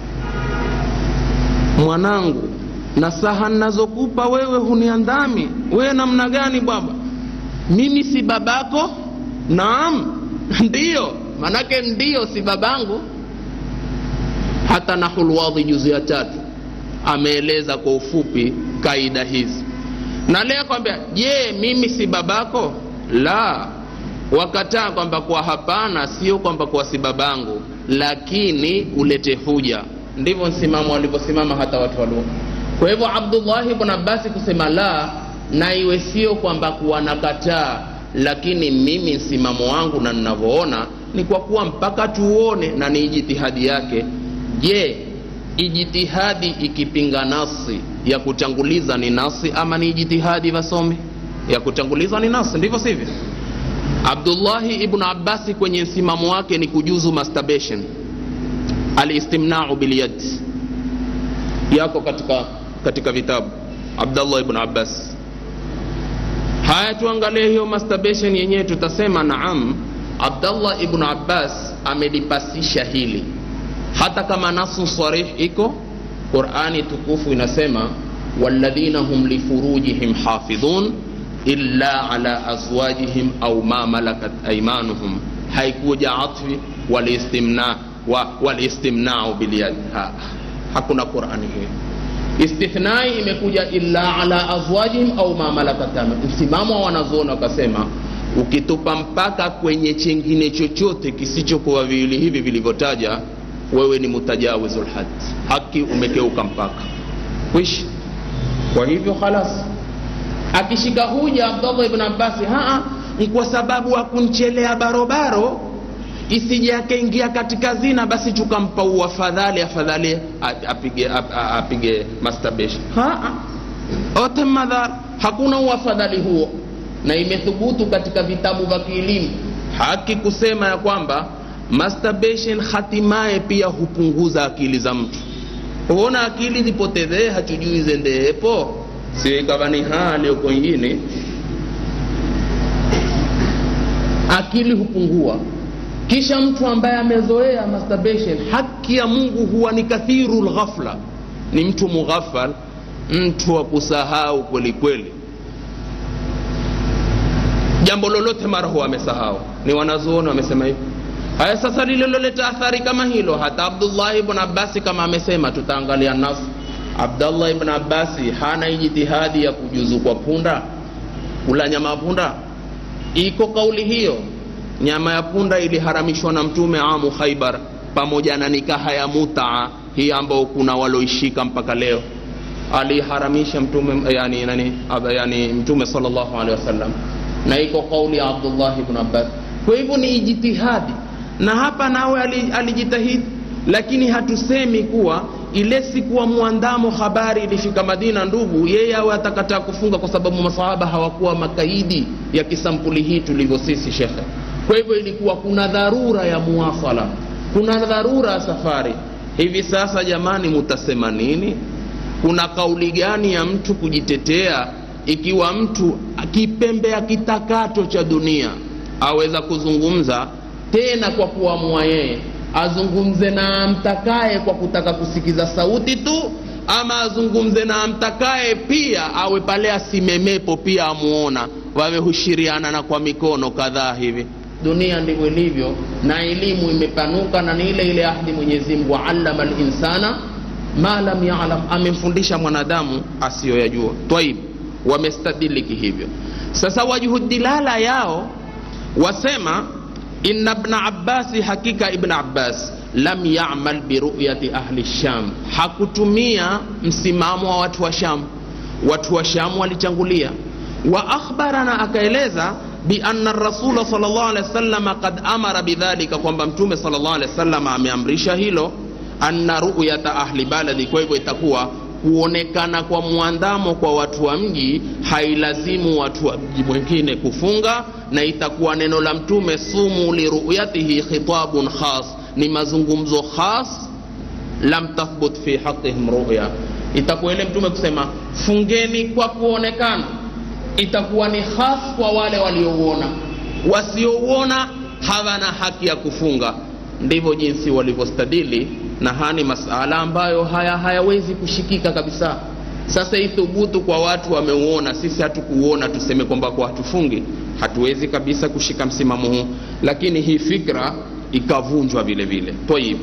mwanangu nasaha nazokupa wewe huniandami wewe namna gani baba mimi si babako naam ndiyo manake ndiyo si babangu hata nahulwadhi juzi ya tatu ameeleza kwa ufupi kaida hizi na leo kwambia je mimi si babako la wakataa kwamba kwa hapana sio kwamba kwa si babangu lakini ulete huja ndivyo msimamo walivyosimama hata watu wa lugha kwa hivyo abdullahi bn abbasi kusema la na iwe sio kwamba kuwa nakataa lakini mimi msimamo wangu na ninavyoona ni kwa kuwa mpaka tuone na ni ijitihadi yake je ijitihadi ikipinga nasi ya kutanguliza ni nasi ama ni ijitihadi vasomi ya kutanguliza ni nasi ndivyo sivyo abdullahi ibnu abbasi kwenye msimamo wake ni kujuzu masturbation alistimnau bilyad yako katika katika vitabu abdallah ibnu abbas haya tuangalie hiyo masturbation yenyewe tutasema naam abdallah ibnu abbas amelipasisha hili hata kama nasu sarih iko qurani tukufu inasema walladhina hum lifurujihim hafidhun illa ala azwajihim au ma malakat aimanuhum haikuja atfi walistimna wa, walistimnau bilyad ha, hakuna qurani hiyo istithnai imekuja illa ala azwajihim au ma malakat msimamo wa wanazuoni wakasema ukitupa mpaka kwenye chengine chochote kisichokuwa viwili hivi vilivyotaja wewe ni mutajawizul had haki umekeuka mpaka kwishi kwa hivyo khalas akishika huja abdallah ibn abbasi haa ni kwa sababu akunchelea barobaro isije akaingia katika zina basi tukampa uafadhali afadhali apige, apige masturbation haa ote madhara hakuna uafadhali huo na imethubutu katika vitabu vya kielimu haki kusema ya kwamba masturbation hatimaye pia hupunguza akili za mtu huona akili zipotezee hatujui zendeepo sio ikawa ni hali uko ingine akili hupungua kisha mtu ambaye amezoea masturbation haki ya mungu huwa ni kathiru lghafla ni mtu mughafal mtu wa kusahau kweli kweli jambo lolote mara huwa amesahau ni wanazuoni wamesema hivi haya sasa lililoleta athari kama hilo hata abdullahi ibn abbasi kama amesema tutaangalia nas abdallah ibn abbasi hana ijtihadi ya kujuzu kwa punda kula nyama ya punda iko kauli hiyo nyama ya punda iliharamishwa na mtume amu khaibar pamoja na nikaha ya mutaa hii ambao kuna waloishika mpaka leo aliharamisha mtume yani, nani, yani mtume salllahu alehi wasallam na iko kauli ya abdullah ibn abbas kwa hivyo ni ijtihadi na hapa nawe alijitahidi lakini hatusemi kuwa ile siku wa mwandamo habari ilifika madina ndugu yeye awe atakataa kufunga kwa sababu masahaba hawakuwa makaidi ya kisampuli hii tulivyo sisi shekhe kwa hivyo ilikuwa kuna dharura ya muwasala kuna dharura ya safari hivi sasa jamani mutasema nini kuna kauli gani ya mtu kujitetea ikiwa mtu kipembea kitakacho cha dunia aweza kuzungumza tena kwa kuamua yeye azungumze na amtakaye kwa kutaka kusikiza sauti tu ama azungumze na amtakaye pia awe pale asimemepo pia amuona wawe hushiriana na kwa mikono kadhaa hivi dunia ndivyo ilivyo na elimu imepanuka na ni ile ile ahdi mwenyezi mungu allama linsana ma lam yalam amemfundisha mwanadamu asiyoyajua twaib wamestadiliki hivyo sasa wajuhudilala yao wasema inna bna abbasi hakika ibn abbas lam yamal biruyati ahli sham hakutumia msimamo wa watu wa sham watu wa sham walichangulia wa akhbarana akaeleza bianna rasula sal llah alehi wasalama kad amara bidhalika kwamba mtume sal llah alehi wasalama ameamrisha hilo anna ruyata ahli baladi kwa hivyo itakuwa kuonekana kwa mwandamo kwa watu wa mji hailazimu watu wa mji mwingine kufunga na itakuwa neno la mtume sumu liruyatihi khitabun khas ni mazungumzo khas lam tathbut fi haqihim ruya itakuwa ile mtume kusema fungeni kwa kuonekana itakuwa ni khas kwa wale waliouona wasiouona hawana haki ya kufunga ndivyo jinsi walivyostadili na haya ni masala ambayo haya hayawezi kushikika kabisa sasa ithubutu kwa watu wameuona sisi hatukuuona tuseme kwamba kwa hatufungi hatuwezi kabisa kushika msimamo huu lakini hii fikra ikavunjwa vile vile tayib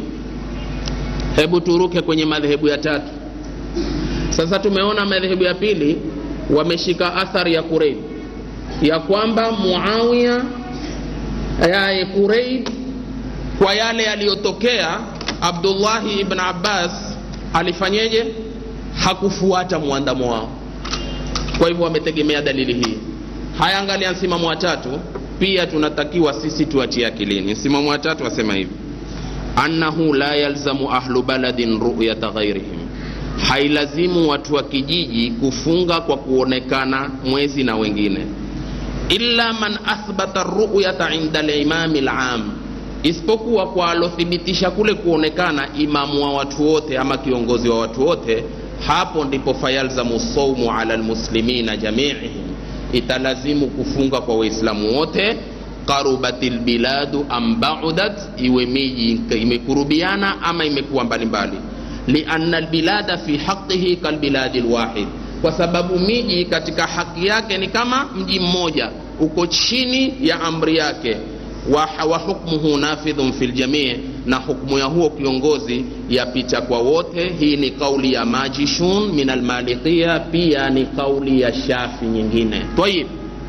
hebu turuke kwenye madhehebu ya tatu sasa tumeona madhehebu ya pili wameshika athari ya kureib ya kwamba muawiya yaye kureib kwa yale yaliyotokea abdullahi ibn abbas alifanyeje hakufuata mwandamo wao kwa hivyo wametegemea dalili hii haya angalia msimamo wa tatu pia tunatakiwa sisi tuachie akilini msimamo wa tatu wasema hivi annahu la yalzamu ahlu baladin ruyata ghairihim hailazimu watu wa kijiji kufunga kwa kuonekana mwezi na wengine illa man athbata ruyata inda limami lam isipokuwa kwa alothibitisha kule kuonekana imamu wa watu wote ama kiongozi wa watu wote hapo ndipo fayalzamu saumu ala lmuslimina jamiihim italazimu kufunga kwa waislamu wote qarubat lbiladu am baudat iwe miji imekurubiana ama imekuwa mbalimbali lianna lbilada fi haqihi kalbiladi lwahid kwa sababu miji katika haki yake ni kama mji mmoja uko chini ya amri yake wa, wa hukmuhu nafidhun fi ljamii na hukmu ya huo kiongozi yapita kwa wote hii ni kauli ya majishun min almalikia pia ni kauli ya shafi nyingine tayib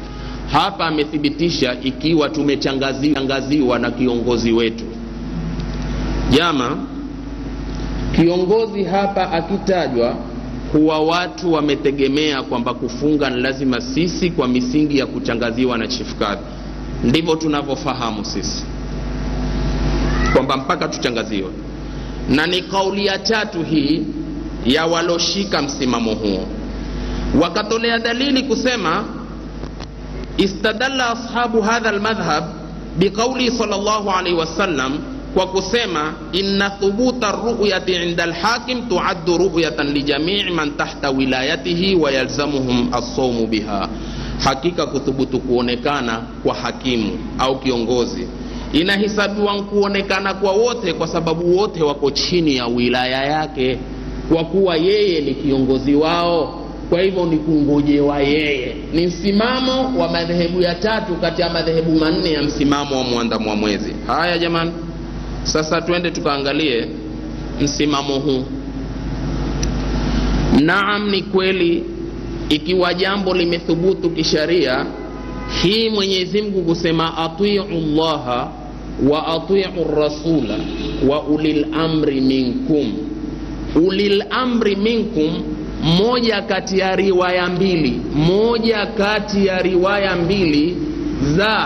hapa amethibitisha ikiwa tumechangaziwa na kiongozi wetu jama kiongozi hapa akitajwa huwa watu wametegemea kwamba kufunga ni lazima sisi kwa misingi ya kuchangaziwa na chief kadhi ndivyo tunavyofahamu sisi kwamba mpaka tuchangaziwe na ni kauli ya tatu hii ya waloshika msimamo huo wakatolea dalili kusema istadalla ashabu hadha lmadhhab biqauli sal llahu alaihi wasallam kwa kusema inna thubuta ruyati inda lhakim tuaddu ruyatan lijamii man tahta wilayatihi wa yalzamuhum assaumu biha hakika kuthubutu kuonekana kwa hakimu au kiongozi inahesabiwa kuonekana kwa wote kwa sababu wote wako chini ya wilaya yake kwa kuwa yeye ni kiongozi wao kwa hivyo ni kungojewa yeye ni msimamo wa madhehebu ya tatu kati ya madhehebu manne ya msimamo wa mwandamo wa mwezi haya jamani sasa twende tukaangalie msimamo huu naam ni kweli ikiwa jambo limethubutu kisharia hii mwenyezi mungu kusema atiu llaha wa atiu rasula wa ulil amri minkum ulil amri minkum moja kati ya riwaya mbili moja kati ya riwaya mbili za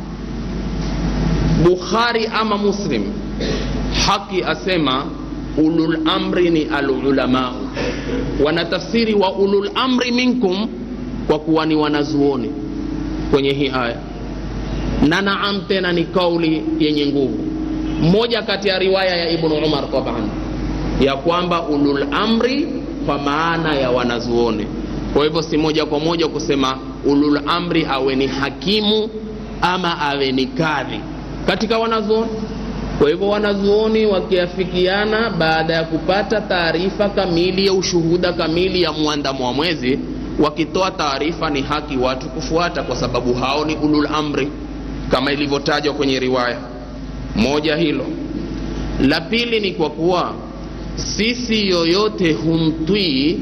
bukhari ama muslim haki asema ulul amri ni alulamau wanatafsiri wa ulul amri minkum kwa kuwa ni wanazuoni kwenye hii aya na naam tena ni kauli yenye nguvu moja kati ya riwaya ya ibnu umar taban ya kwamba ulul amri kwa maana ya wanazuoni kwa hivyo si moja kwa moja kusema ulul amri awe ni hakimu ama awe ni kadhi katika wanazuoni kwa hivyo wanazuoni wakiafikiana baada ya kupata taarifa kamili ya ushuhuda kamili ya mwandamo wa mwezi wakitoa taarifa ni haki watu kufuata kwa sababu hao ni ulul amri kama ilivyotajwa kwenye riwaya moja hilo la pili ni kwa kuwa sisi yoyote humtwii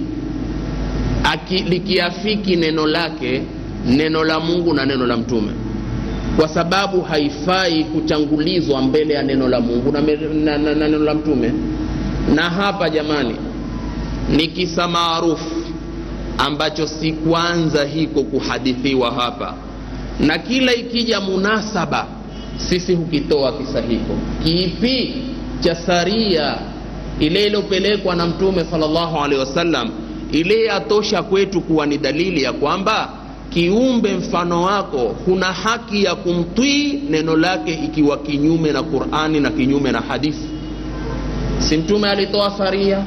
likiafiki neno lake neno la mungu na neno la mtume kwa sababu haifai kutangulizwa mbele ya neno la mungu na, na, na, na neno la mtume na hapa jamani ni kisa maarufu ambacho si kwanza hiko kuhadithiwa hapa na kila ikija munasaba sisi hukitoa kisa hiko kipi cha saria ile iliyopelekwa na mtume salllahu alehi wasallam ile yatosha kwetu kuwa ni dalili ya kwamba kiumbe mfano wako huna haki ya kumtwii neno lake ikiwa kinyume na qurani na kinyume na hadithi si mtume alitoa saria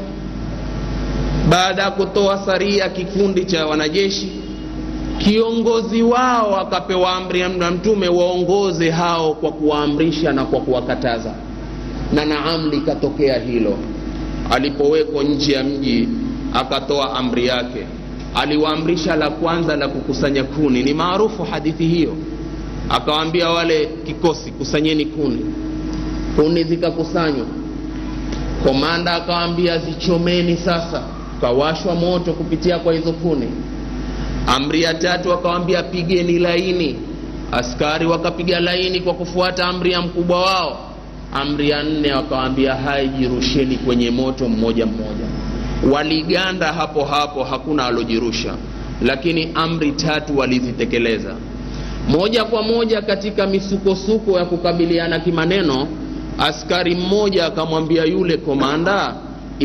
baada ya kutoa saria kikundi cha wanajeshi kiongozi wao akapewa amri na mtume waongoze hao kwa kuwaamrisha na kwa kuwakataza na naam likatokea hilo alipowekwa nje ya mji akatoa amri yake aliwaamrisha la kwanza la kukusanya kuni ni maarufu hadithi hiyo akawaambia wale kikosi kusanyeni kuni kuni zikakusanywa komanda akawaambia zichomeni sasa kawashwa moto kupitia kwa hizo kuni amri ya tatu akawambia pigeni laini askari wakapiga laini kwa kufuata amri ya mkubwa wao amri ya nne wakawambia hai jirusheni kwenye moto mmoja mmoja waliganda hapo hapo hakuna alojirusha lakini amri tatu walizitekeleza moja kwa moja katika misukosuko ya kukabiliana kimaneno askari mmoja akamwambia yule komanda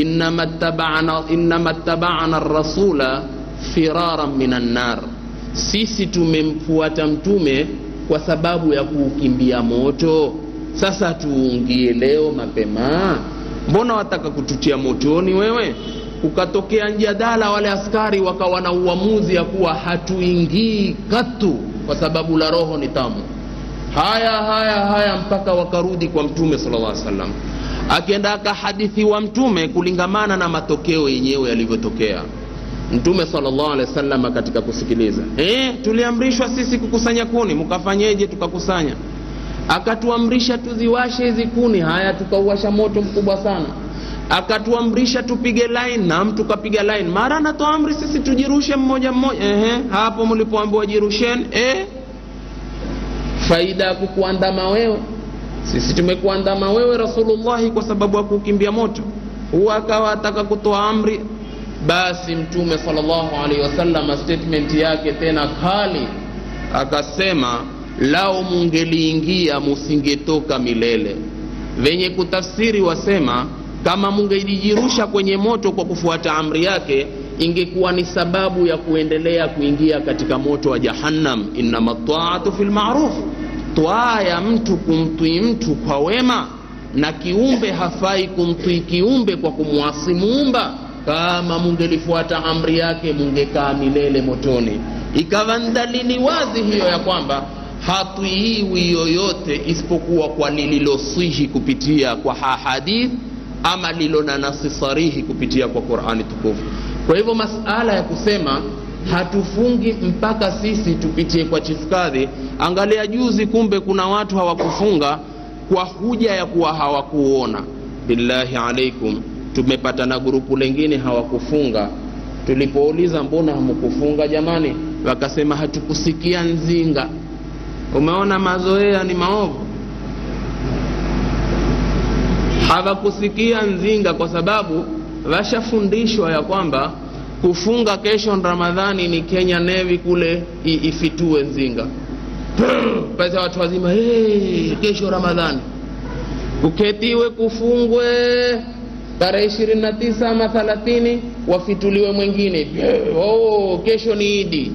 innama tabana rasula firaran min annar sisi tumemfuata mtume kwa sababu ya kuukimbia moto sasa tuungie leo mapema mbona wataka kututia motoni wewe ukatokea mjadala wale askari wakawa na uamuzi ya kuwa hatuingii katu kwa sababu la roho ni tamu haya haya haya mpaka wakarudi kwa mtume sala llah salam akienda akahadithiwa mtume kulingamana na matokeo yenyewe yalivyotokea mtume salllah alehi wasallam katika kusikiliza e, tuliamrishwa sisi kukusanya kuni mkafanyeje tukakusanya akatuamrisha tuziwashe hizi kuni haya tukauwasha moto mkubwa sana akatuamrisha tupige line nam tukapiga line mara anatoa amri sisi tujirushe mmoja mmoja ehe hapo mlipoambiwa jirusheni eh faida ya kukuandama wewe sisi tumekuandama wewe rasulullahi kwa sababu ya kukimbia moto huwa akawa ataka kutoa amri basi mtume salllahu alaihi wasallam statement yake tena kali akasema lao mungeliingia musingetoka milele venye kutafsiri wasema kama mungelijirusha kwenye moto kwa kufuata amri yake ingekuwa ni sababu ya kuendelea kuingia katika moto wa jahannam innama taatu fi lmaruf twaa ya mtu kumtwii mtu kwa wema na kiumbe hafai kumtwii kiumbe kwa kumwasi muumba kama mungelifuata amri yake mungekaa milele motoni ikawa ni dalili wazi hiyo ya kwamba hatwiiwi yoyote isipokuwa kwa lililoswihi kupitia kwa hahadith ama lilo na nasi sarihi kupitia kwa qurani tukufu kwa hivyo masala ya kusema hatufungi mpaka sisi tupitie kwa chifukadhi angalia juzi kumbe kuna watu hawakufunga kwa huja ya kuwa hawakuona billahi alaikum tumepata na grupu lengine hawakufunga tulipouliza mbona hamkufunga jamani wakasema hatukusikia nzinga umeona mazoea ni maovu hawakusikia nzinga kwa sababu washafundishwa ya kwamba kufunga kesho ramadhani ni kenya nevi kule i- ifitue nzinga pale watu wazima hey, kesho ramadhani kuketiwe kufungwe tarehe ishirini na tisa ama thalathini wafituliwe mwingine oh, kesho ni idi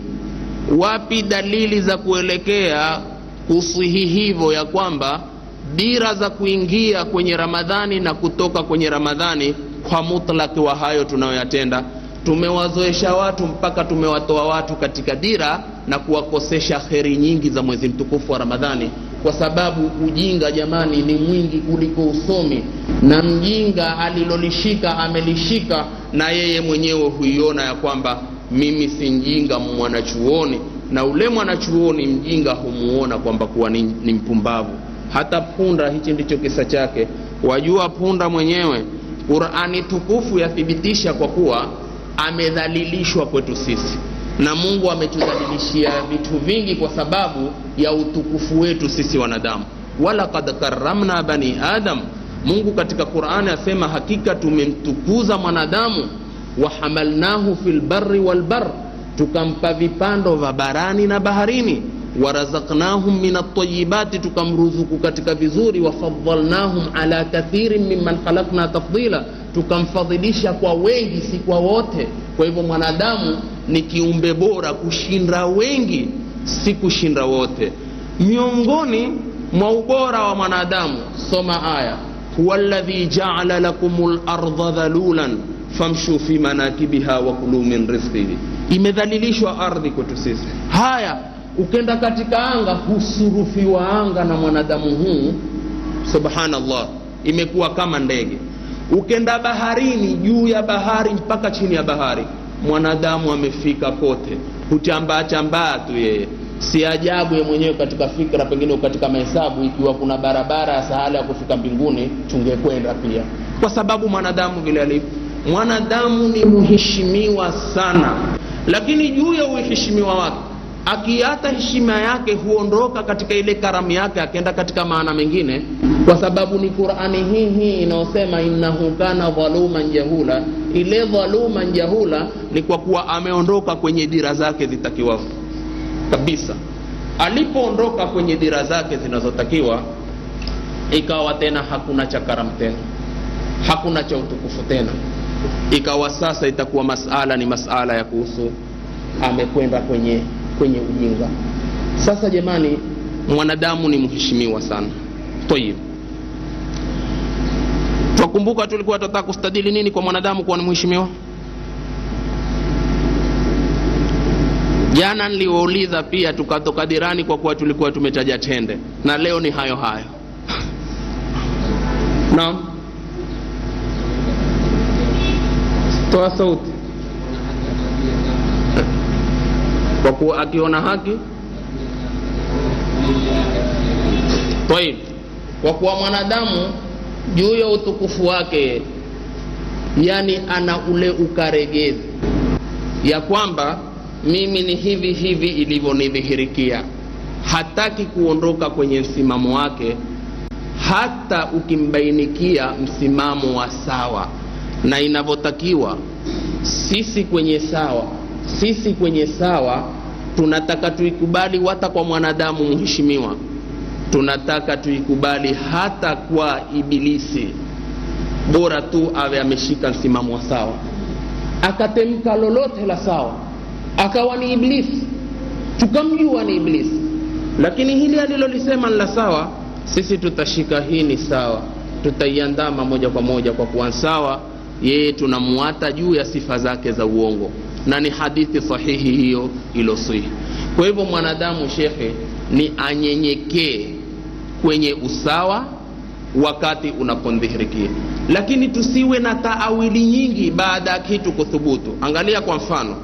wapi dalili za kuelekea kusihi hivyo ya kwamba dira za kuingia kwenye ramadhani na kutoka kwenye ramadhani kwa mutlaki wa hayo tunayoyatenda tumewazoesha watu mpaka tumewatoa watu katika dira na kuwakosesha kheri nyingi za mwezi mtukufu wa ramadhani kwa sababu ujinga jamani ni mwingi kuliko usomi na mjinga alilolishika amelishika na yeye mwenyewe huiona ya kwamba mimi si mjinga mwanachuoni na ule mwanachuoni mjinga humuona kwamba kuwa ni, ni mpumbavu hata punda hichi ndicho kisa chake wajua punda mwenyewe qurani tukufu yathibitisha kwa kuwa amedhalilishwa kwetu sisi na mungu ametudhalilishia vitu vingi kwa sababu ya utukufu wetu sisi wanadamu walakad karamna bani adam mungu katika qurani asema hakika tumemtukuza mwanadamu wahamalnahu fi lbari walbar tukampa vipando vya barani na baharini warazaknahum min altayibati tukamruzuku katika vizuri wafadalnahum ala kathirin mimman khalakna tafdila tukamfadhilisha kwa wengi si kwa wote kwa hivyo mwanadamu ni kiumbe bora kushinda wengi si kushinda wote miongoni mwa ubora wa mwanadamu soma aya huwa ladhi jaala lakum larda dhalulan famshu fi manakibiha wakulu min rizqihi imedhalilishwa ardhi kwetu sisi haya ukenda katika anga husurufiwa anga na mwanadamu huu subhanallah imekuwa kama ndege ukenda baharini juu ya bahari mpaka chini ya bahari mwanadamu amefika kote hutambaa chambaa tu yeye si ajabu ye mwenyewe katika fikra pengine katika mahesabu ikiwa kuna barabara ya sahala ya kufika mbinguni tungekwenda pia kwa sababu mwanadamu vile alivyo mwanadamu ni mheshimiwa sana lakini juu ya uheshimiwa wake akiata heshima yake huondoka katika ile karamu yake akenda katika maana mengine kwa sababu ni qurani hii hii inayosema innahu kana dhaluman jahula ile dhaluman jahula ni kwa kuwa ameondoka kwenye dira zake zitakiwavyo kabisa alipoondoka kwenye dira zake zinazotakiwa ikawa tena hakuna cha karamu tena hakuna cha utukufu tena ikawa sasa itakuwa masala ni masala ya kuhusu amekwenda kwenye kwenye ujinga sasa jamani mwanadamu ni mheshimiwa sana tayib twakumbuka tulikuwa tunataka kustadili nini kwa mwanadamu kuwa ni mheshimiwa jana niliwauliza pia tukatoka dirani kwa kuwa tulikuwa tumetaja tende na leo ni hayo hayo naam toa sauti kwa kuwa akiona haki taib kwa kuwa mwanadamu juu ya utukufu wake yani ana ule ukaregezi ya kwamba mimi ni hivi hivi ilivyonidhihirikia hataki kuondoka kwenye msimamo wake hata ukimbainikia msimamo wa sawa na inavyotakiwa sisi kwenye sawa sisi kwenye sawa tunataka tuikubali hata kwa mwanadamu mheshimiwa tunataka tuikubali hata kwa ibilisi bora tu awe ameshika msimamo wa sawa akatemka lolote la sawa akawa ni iblisi tukamjua ni iblisi lakini hili alilolisema ni la sawa sisi tutashika hii ni sawa tutaiandama moja kwa moja kwa kuwa sawa yeye tunamuata juu ya sifa zake za uongo na ni hadithi sahihi hiyo ilosihi kwa hivyo mwanadamu shekhe ni anyenyekee kwenye usawa wakati unapondhihirikia lakini tusiwe na taawili nyingi baada ya kitu kuthubutu angalia kwa mfano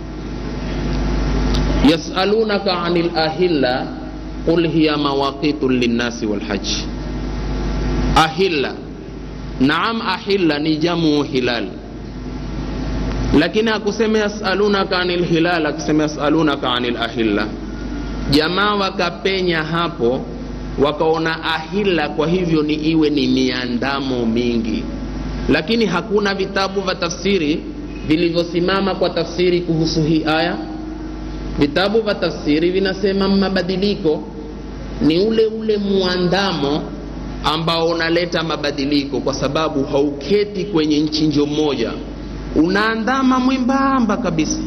yasalunaka ani lahilla qul hiya mawaqitu linnasi walhaji ahilla naam ahilla ni jamu hilal lakini akusema yasalunaka ani lhilal akisema yasalunaka ani lahilla jamaa wakapenya hapo wakaona ahila kwa hivyo ni iwe ni miandamo mingi lakini hakuna vitabu vya tafsiri vilivyosimama kwa tafsiri kuhusu hii aya vitabu vya tafsiri vinasema mabadiliko ni ule ule muandamo ambao unaleta mabadiliko kwa sababu hauketi kwenye nchinjo moja unaandama mwembamba kabisa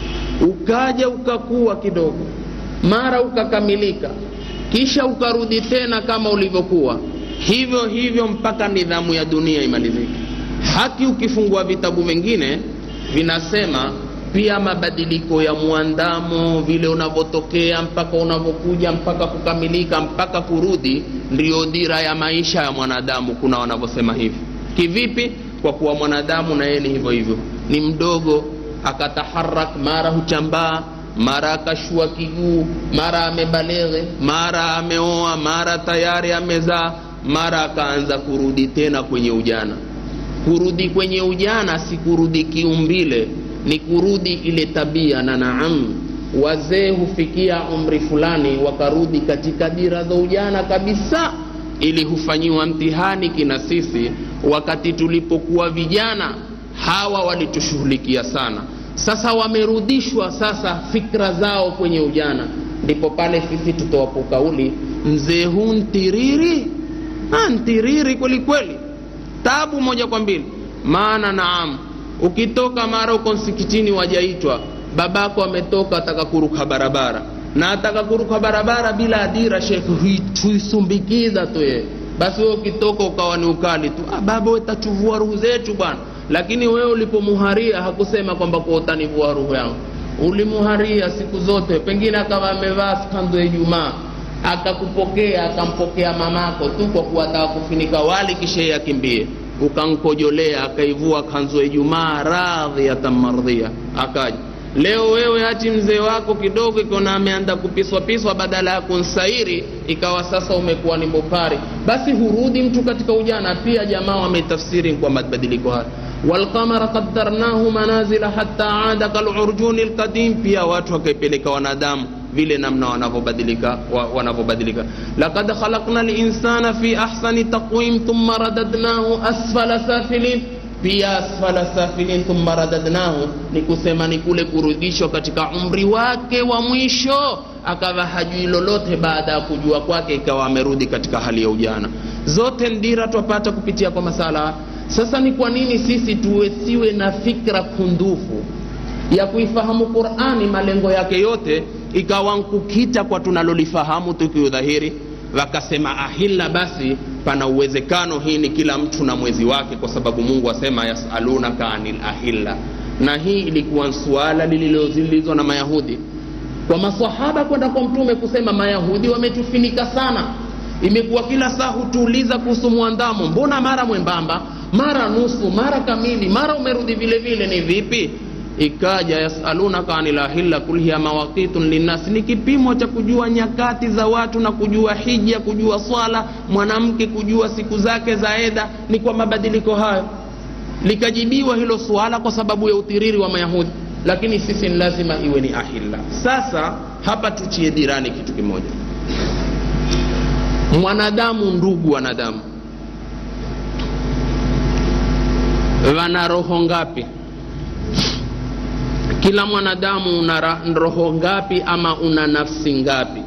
ukaja ukakuwa kidogo mara ukakamilika kisha ukarudi tena kama ulivyokuwa hivyo hivyo mpaka nidhamu ya dunia imalizike haki ukifungua vitabu vingine vinasema pia mabadiliko ya mwandamo vile unavyotokea mpaka unavyokuja mpaka kukamilika mpaka kurudi ndiyo dira ya maisha ya mwanadamu kuna wanavyosema hivi kivipi kwa kuwa mwanadamu na yeye ni hivyo hivyo ni mdogo akataharak mara huchambaa mara akashua kiguu mara amebaleghe mara ameoa mara tayari amezaa mara akaanza kurudi tena kwenye ujana kurudi kwenye ujana si kurudi kiumbile ni kurudi ile tabia na naam wazee hufikia umri fulani wakarudi katika dira za ujana kabisa ili hufanyiwa mtihani kina sisi wakati tulipokuwa vijana hawa walitushughulikia sana sasa wamerudishwa sasa fikra zao kwenye ujana ndipo pale sisi tutoapo kauli mzee huu ntiriri ah, ntiriri kweli kweli tabu moja kwa mbili maana naam ukitoka mara uko msikitini wajaitwa babako ametoka ataka kuruka barabara na ataka kuruka barabara bila adira shekhe huisumbikiza tu yeye basi wewe ukitoka ukawa ni ukali tu ah, baba wetachuvua ruhu zetu bwana lakini wewe ulipomuharia hakusema kwamba kwa utanivua ruhu yangu ulimuharia siku zote pengine akawa amevaa skando ya ijumaa akakupokea akampokea mamako tu kwa kuwa ataka kufinika wali kisha yeye akimbie ukankojolea akaivua kanzu ya ijumaa radhiatan mardhia akaja leo wewe hati mzee wako kidogo ikiona ameanda kupiswa piswa badala ya kunsairi ikawa sasa umekuwa ni bopari basi hurudi mtu katika ujana pia jamaa wametafsiri kwa mabadiliko haya walqamara qaddarnahu manazila hatta ada kalurjuni lqadim pia watu wakaipeleka wanadamu vile namna wanavyobadilika wa, wanavyobadilika lakad khalaqna linsana fi ahsani taqwim thumma radadnahu asfala safilin pia asfala safilin thumma radadnahu ni kusema ni kule kurudishwa katika umri wake wa mwisho akawa hajui lolote baada ya kujua kwake ikawa amerudi katika hali ya ujana zote ndira twapata kupitia kwa masala sasa ni kwa nini sisi tuwesiwe na fikra kundufu ya kuifahamu qurani malengo yake yote ikawa nkukita kwa tunalolifahamu tukiudhahiri wakasema ahilla basi pana uwezekano hii ni kila mtu na mwezi wake kwa sababu mungu asema yasalunaka anil ahilla na hii ilikuwa suala lililozilizwa na mayahudi kwa masahaba kwenda kwa mtume kusema mayahudi wametufinika sana imekuwa kila saa hutuuliza kuhusu mwandamo mbona mara mwembamba mara nusu mara kamili mara umerudi vile vile ni vipi ikaja yasalunaka anil ahilla kul hiya mawaqitun linnas ni kipimo cha kujua nyakati za watu na kujua hija kujua swala mwanamke kujua siku zake za eda ni kwa mabadiliko hayo likajibiwa hilo suala kwa sababu ya utiriri wa mayahudi lakini sisi ni lazima iwe ni ahilla sasa hapa tuchie dirani kitu kimoja mwanadamu ndugu wanadamu wana roho ngapi kila mwanadamu una ra- roho ngapi ama una nafsi ngapi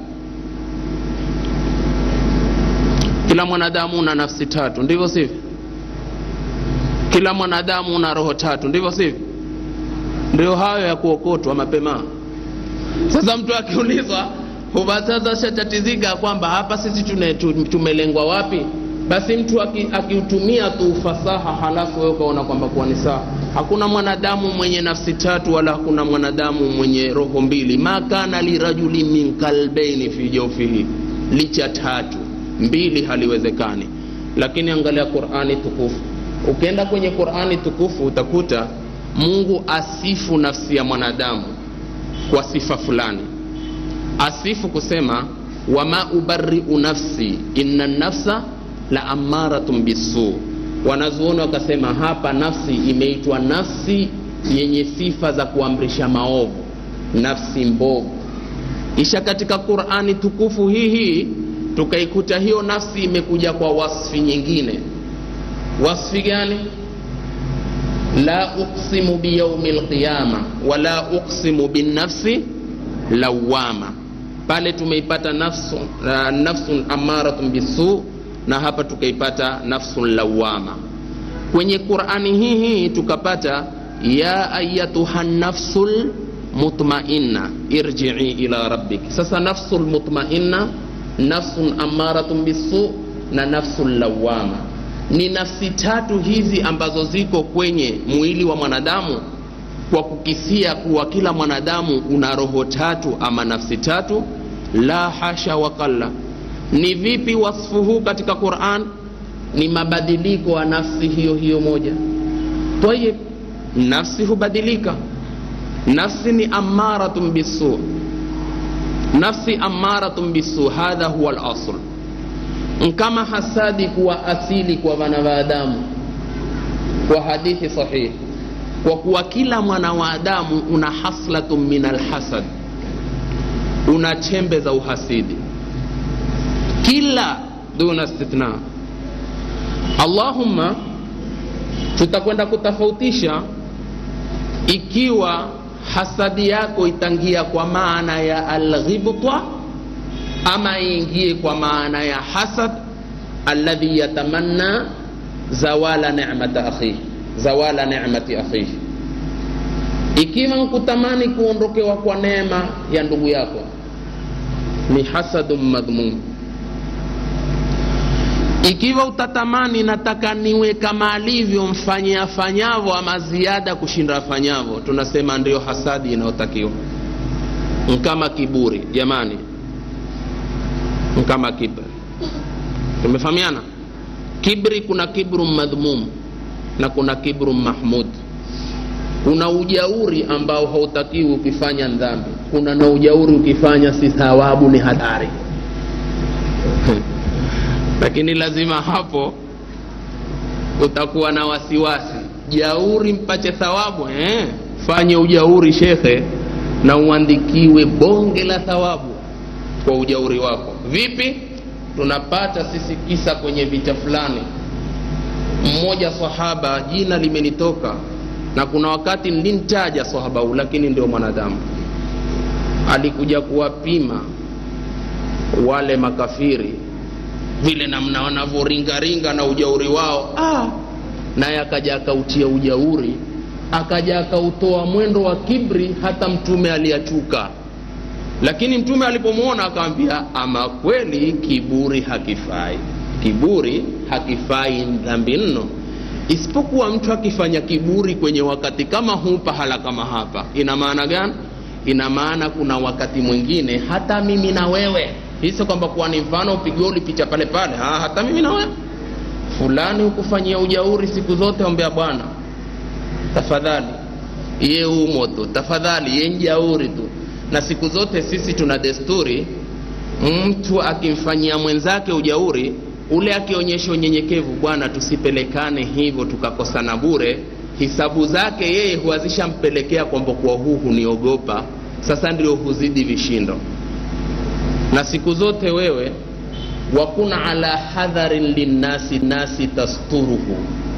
kila mwanadamu una nafsi tatu ndivyo sivyo kila mwanadamu una roho tatu ndivyo sivyo ndio hayo ya kuokotwa mapema sasa mtu akiulizwa huwa sasa shatatizika kwamba hapa sisi tune- tu- tumelengwa wapi basi mtu aki- akiutumia tu ufasaha halafu wewe ukaona kwamba kuwa ni sawa hakuna mwanadamu mwenye nafsi tatu wala hakuna mwanadamu mwenye roho mbili ma kana lirajuli min kalbaini fi jaufihi licha tatu mbili haliwezekani lakini angalia qurani tukufu ukienda kwenye qurani tukufu utakuta mungu asifu nafsi ya mwanadamu kwa sifa fulani asifu kusema wama ubariu nafsi inna nafsa la amaratun bisu wanazuoni wakasema hapa nafsi imeitwa nafsi yenye sifa za kuamrisha maovu nafsi mbovu kisha katika qurani tukufu hii hii tukaikuta hiyo nafsi imekuja kwa wasfi nyingine wasfi gani la uqsimu biyaumi lqiyama wala uqsimu binnafsi lawama pale tumeipata nafsun, uh, nafsun amaratun bisu na hapa tukaipata nafsun lawama kwenye qurani hii hii tukapata ya ayatuha nafsul mutmainna irjii ila rabbik sasa nafsul mutmainna nafsun amaratun bisu na nafsun lawama ni nafsi tatu hizi ambazo ziko kwenye mwili wa mwanadamu kwa kukisia kuwa kila mwanadamu una roho tatu ama nafsi tatu la hasha wakalla ni vipi wasfu huu katika quran ni mabadiliko ya nafsi hiyo hiyo moja tayib nafsi hubadilika nafsi ni amaratun bisu nafsi amaratun bisu hadha huwa lasl kama hasadi kuwa asili kwa wanadamu kwa hadithi sahihi kwa kuwa kila mwana wa adamu una haslatun min alhasad una chembe za uhasidi kila duna istithna allahumma tutakwenda kutofautisha ikiwa hasadi yako itangia kwa maana ya alghibta ama iingie kwa maana ya hasad alladhi yatamanna zawala nemata akhihi zawala nemati akhihi ikiwa nkutamani kuondokewa kwa neema ya ndugu yako ni hasadun madhmum ikiwa utatamani nataka niwe kama alivyo mfanye afanyavo ama ziada kushinda afanyavo tunasema ndio hasadi inayotakiwa nkama kiburi jamani nkama kibri tumefahamiana kibri kuna kibru madhmum na kuna kibru mahmud kuna ujauri ambao hautakiwi ukifanya dhambi kuna na ujauri ukifanya si thawabu ni hatari lakini lazima hapo utakuwa na wasiwasi jauri mpache thawabu eh? fanye ujauri shekhe na uandikiwe bonge la thawabu kwa ujauri wako vipi tunapata sisi kisa kwenye vita fulani mmoja sahaba jina limenitoka na kuna wakati nilimtaja sahaba huu lakini ndio mwanadamu alikuja kuwapima wale makafiri vile namna wanavyoringaringa na ujauri wao ah, naye akaja akautia ujauri akaja akautoa mwendo wa kibri hata mtume aliyachuka lakini mtume alipomwona akamwambia ama kweli kiburi hakifai kiburi hakifai dhambi nno isipokuwa mtu akifanya kiburi kwenye wakati kama huu pahala kama hapa ina maana gani ina maana kuna wakati mwingine hata mimi na wewe hiso kwamba kuwa ni mfano upigiwa ulipicha pale pale ha, hata mimi na wewe fulani hukufanyia ujauri siku zote ombea bwana tafadhali ye umo tu tafadhali ye njauri tu na siku zote sisi tuna desturi mtu akimfanyia mwenzake ujauri ule akionyesha unyenyekevu bwana tusipelekane hivyo tukakosana bure hisabu zake yeye huazishampelekea kwamba kuwa huu huniogopa sasa ndio huzidi vishindo na siku zote wewe wakun ala hadharin linnasi nasi tasturuhu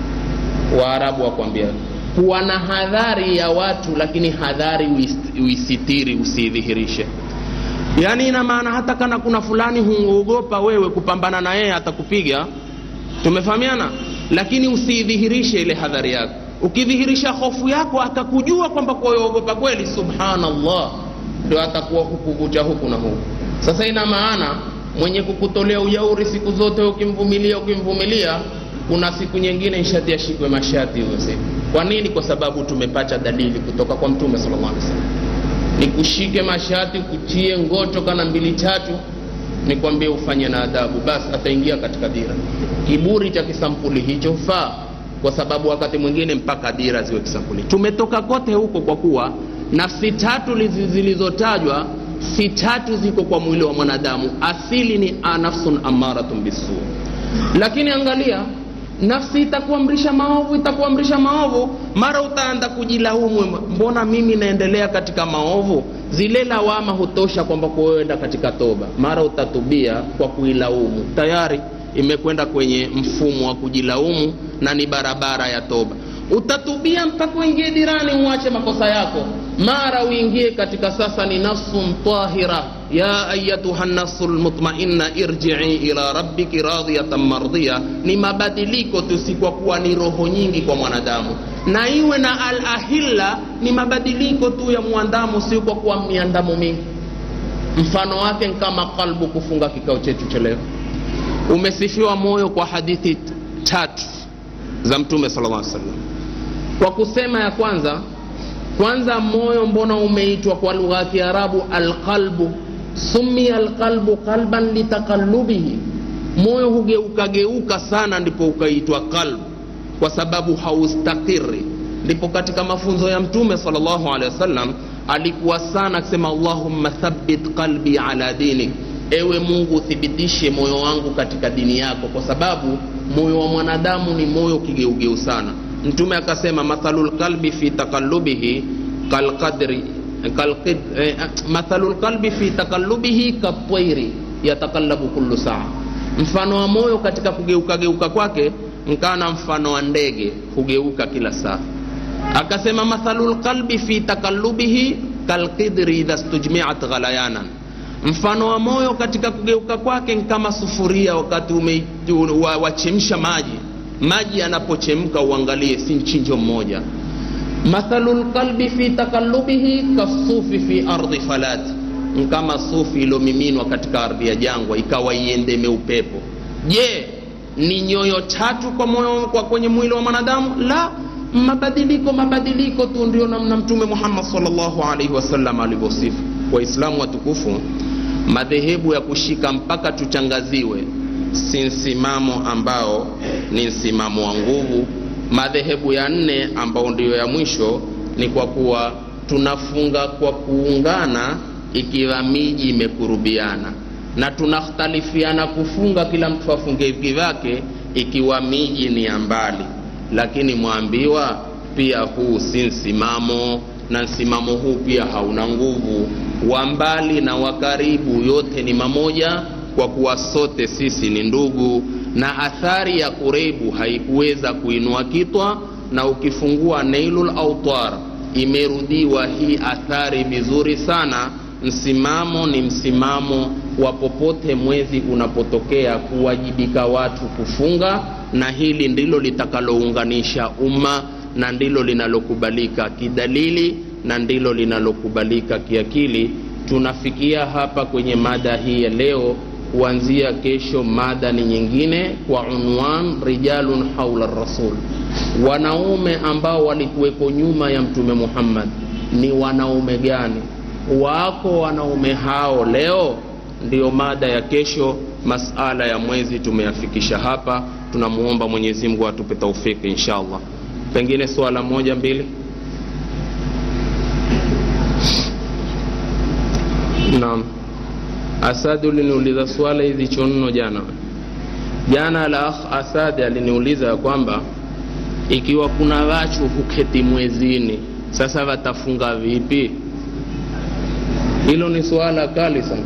waarabu wakwambia kuwa na hadhari ya watu lakini hadhari uis- uisitiri usiidhihirishe yaani ina maana hata kana kuna fulani huogopa wewe kupambana na yeye atakupiga tumefahamiana lakini usiidhihirishe ile hadhari yako ukidhihirisha hofu yako akakujua kwamba kuogopa kweli subhanallah ndio atakuwa hukuvuja huku na huku sasa ina maana mwenye kukutolea ujauri siku zote ukimvumilia ukimvumilia kuna siku nyingine nshati ashikwe mashati hizo siku kwa nini kwa sababu tumepata dalili kutoka kwa mtume sallallahu alaihi wasallam nikushike mashati kutie ngoto kana mbili tatu nikwambie ufanye na adabu basi ataingia katika dira kiburi cha kisampuli hicho faa kwa sababu wakati mwingine mpaka dira ziwe kisampuli tumetoka kote huko kwa kuwa nafsi tatu lizi- zilizotajwa si tatu ziko kwa mwili wa mwanadamu asili ni nafsun amaratun bisu lakini angalia nafsi itakuamrisha maovu itakuamrisha maovu mara utaanza kujilaumu mbona mimi naendelea katika maovu zile lawama hutosha kwamba kuenda katika toba mara utatubia kwa kuilaumu tayari imekwenda kwenye mfumo wa kujilaumu na ni barabara ya toba utatubia mpaka uingie dirani uache makosa yako mara uingie katika sasa ni nafsun tahira ya ayatuha nafsu lmutmainna irjii ila rabbiki radiyatan mardhiya ni mabadiliko tu si kwa kuwa ni roho nyingi kwa mwanadamu na iwe na al ahilla ni mabadiliko tu ya mwandamu si kwa kuwa miandamo mingi mfano wake ni kama kalbu kufunga kikao chetu cha leo umesifiwa moyo kwa hadithi tatu za mtume sallallahu alaihi wasallam kwa kusema ya kwanza kwanza moyo mbona umeitwa kwa lugha ya kiarabu alqalbu sumia alqalbu qalban litaqallubihi moyo hugeukageuka sana ndipo ukaitwa qalbu kwa sababu haustakiri ndipo katika mafunzo ya mtume salllahu alehi wasallam alikuwa sana akisema allahumma thabbit qalbi ala dinik ewe mungu uthibitishe moyo wangu katika dini yako kwa sababu moyo wa mwanadamu ni moyo kigeugeu sana mtume akasema mathalu lqalbi fi taqallubihi kalqadri kalqid, eh, mathalu lqalbi fi taqallubihi katwairi yataqallabu kullu saa mfano wa moyo katika kugeuka geuka kwake nkana mfano wa ndege hugeuka kila saa akasema mathalu lqalbi fi taqallubihi kalqidri idha stujmiat ghalayanan mfano wa moyo katika kugeuka kwake ni kama sufuria wakati wachemsha wa, wa maji maji yanapochemka uangalie si mchinjo mmoja mathalu lqalbi fi taqallubihi kasufi fi ardi falati kama sufi iliyomiminwa katika ardhi ya jangwa ikawa iendeme upepo je ni nyoyo tatu kwa moyo kwa kwenye mwili wa mwanadamu la mabadiliko mabadiliko tu ndio namna mtume muhammad salllahu alaihi wasallam alivyosifu waislamu watukufu madhehebu ya kushika mpaka tuchangaziwe si msimamo ambao ni msimamo wa nguvu madhehebu ya nne ambao ndiyo ya mwisho ni kwa kuwa tunafunga kwa kuungana ikiwa miji imekurubiana na tunakhtalifiana kufunga kila mtu afunge kivyake ikiwa miji ni ya mbali lakini mwambiwa pia huu si msimamo na msimamo huu pia hauna nguvu wa mbali na wa karibu yote ni mamoja kwa kuwa sote sisi ni ndugu na athari ya kurebu haikuweza kuinua kitwa na ukifungua nailul autar imerudiwa hii athari vizuri sana msimamo ni msimamo wa popote mwezi unapotokea kuwajibika watu kufunga na hili ndilo litakalounganisha umma na ndilo linalokubalika kidalili na ndilo linalokubalika kiakili tunafikia hapa kwenye mada hii ya leo kuanzia kesho mada ni nyingine kwa unwan rijalun haula rasul wanaume ambao walikuweko nyuma ya mtume muhammad ni wanaume gani wako wanaume hao leo ndiyo mada ya kesho masala ya mwezi tumeyafikisha hapa tunamuomba mwenyezi mungu atupe taufiki insha allah pengine swala moja mbili naam asadi uliniuliza swala hizi chonno jana jana la akh asadi aliniuliza ya kwamba ikiwa kuna wachu huketi mwezini sasa watafunga vipi hilo ni suala kali sana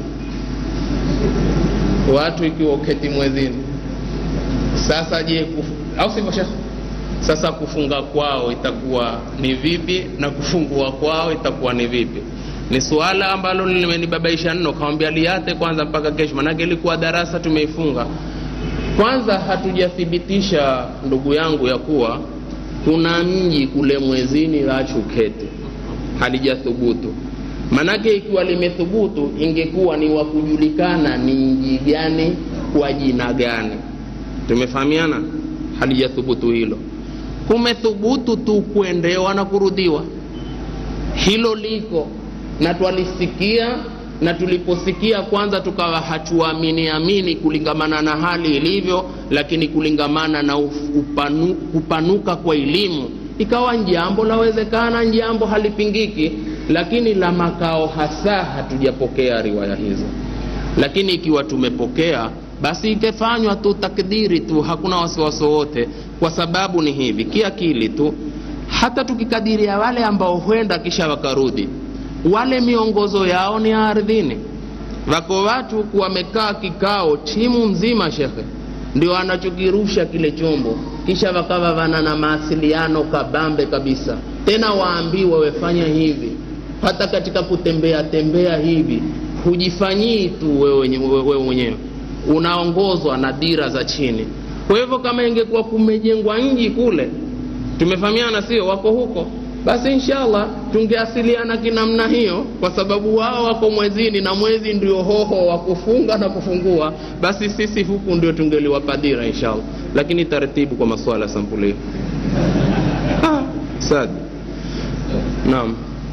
watu ikiwa uketi mwezini sasa je kuf... au sivyo shekh sasa kufunga kwao itakuwa ni vipi na kufungua kwao itakuwa ni vipi ni suala ambalo limenibabaisha nno kawambia liate kwanza mpaka kesho manake ilikuwa darasa tumeifunga kwanza hatujathibitisha ndugu yangu ya kuwa kuna mji kule mwezini wachukete halijathubutu manake ikiwa limethubutu ingekuwa ni wa kujulikana ni mji gani kwa jina gani tumefahamiana halijathubutu hilo kumethubutu tu kuendewa na kurudhiwa hilo liko na twalisikia na tuliposikia kwanza tukawa hatuamini amini kulingamana na hali ilivyo lakini kulingamana na upanu, kupanuka kwa elimu ikawa njambo lawezekana njambo halipingiki lakini la makao hasa hatujapokea riwaya hizo lakini ikiwa tumepokea basi ikefanywa tu takdiri tu hakuna wasiwasi wowote kwa sababu ni hivi kiakili tu hata tukikadiria wale ambao huenda kisha wakarudi wale miongozo yao ni ardhini wako watu wamekaa kikao timu mzima shekhe ndio anachokirusha kile chombo kisha wakawa wana na mawasiliano kabambe kabisa tena waambiwa wefanya hivi hata katika kutembea tembea hivi hujifanyii tu wewe wewe mwenyewe unaongozwa na dira za chini kwa hivyo kama ingekuwa kumejengwa nji kule tumefahamiana sio wako huko basi inshallah tungeasiliana kinamna hiyo kwa sababu wao wako mwezini na mwezi ndio hoho wa kufunga na kufungua basi sisi huku ndio tungeliwapa dira inshallah lakini taratibu kwa masuala sampuli ah, sad naam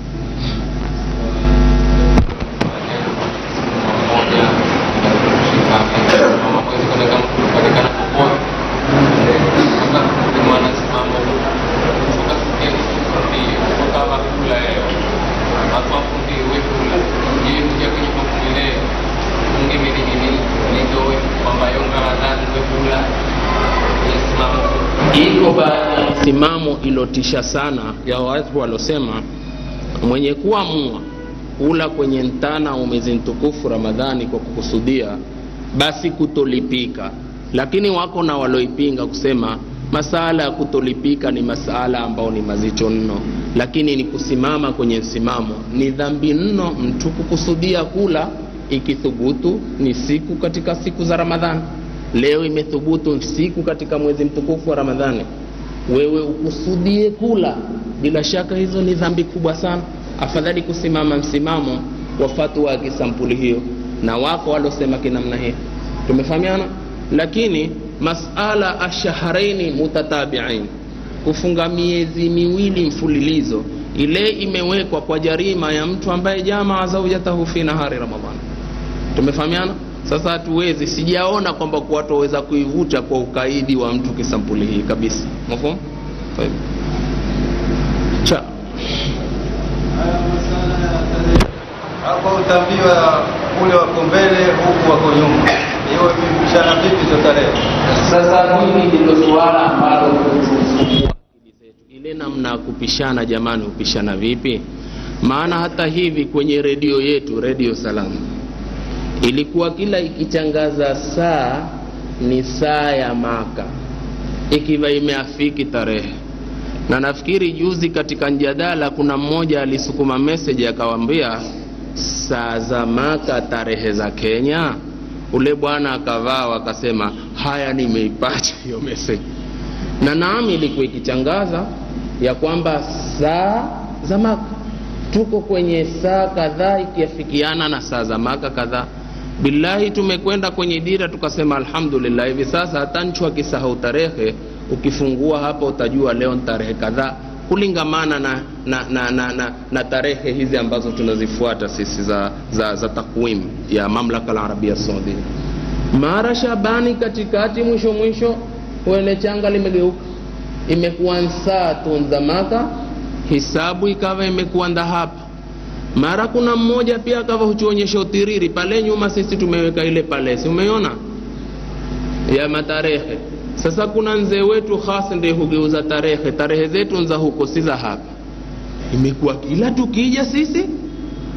iko baadhi ya msimamo ilotisha sana ya watu walosema mwenye kuamua kula kwenye mtana wa mwezi mtukufu ramadhani kwa kukusudia basi kutolipika lakini wako na waloipinga kusema masala ya kutolipika ni masala ambao ni mazito mno lakini ni kusimama kwenye msimamo ni dhambi mno mtu kukusudia kula ikithubutu ni siku katika siku za ramadhani leo imethubutu siku katika mwezi mtukufu wa ramadhani wewe ukusudie kula bila shaka hizo ni dhambi kubwa sana afadhali kusimama msimamo wa fatwa ya kisampuli hiyo na wako walosema kinamna hiyo tumefahamiana lakini masala ashaharaini mutatabiain kufunga miezi miwili mfululizo ile imewekwa kwa jarima ya mtu ambaye jamaa zaujatahu fi nahari ramadhani tumefahamiana sasa hatuwezi sijaona kwamba watu waweza kuivuta kwa ukaidi wa mtu kisampuli hii kabisa mafhum cha hapo utaambiwa ule wako mbele huku wako nyuma hiyo imepishana vipi hizo tarehe sasa hili ndilo suala ambalo ile namna ya kupishana jamani hupishana vipi maana hata hivi kwenye redio yetu redio salamu ilikuwa kila ikitangaza saa ni saa ya maka ikiwa imeafiki tarehe na nafikiri juzi katika mjadala kuna mmoja alisukuma meseji akawambia saa za maka tarehe za kenya ule bwana akavaa akasema haya nimeipata hiyo meseji na naami ilikuwa ikitangaza ya kwamba saa za maka tuko kwenye saa kadhaa ikiafikiana na saa za maka kadhaa billahi tumekwenda kwenye dira tukasema alhamdulillah hivi sasa hata nchu akisahau tarehe ukifungua hapa utajua leo ni tarehe kadhaa kulingamana na na, na, na, na na tarehe hizi ambazo tunazifuata sisi za, za, za takwimu ya mamlaka alarabia saudia mara shabani katikati mwisho mwisho wene changa limegeuka imekuwa nsaa tunzamaka hisabu ikawa imekuwa ndahapa mara kuna mmoja pia akawa hutuonyesha utiriri pale nyuma sisi tumeweka ile palesi umeiona ya matarehe sasa kuna mzee wetu hasa ndiye hugeuza tarehe tarehe zetu nza huko si za hapa imekuwa kila tukija sisi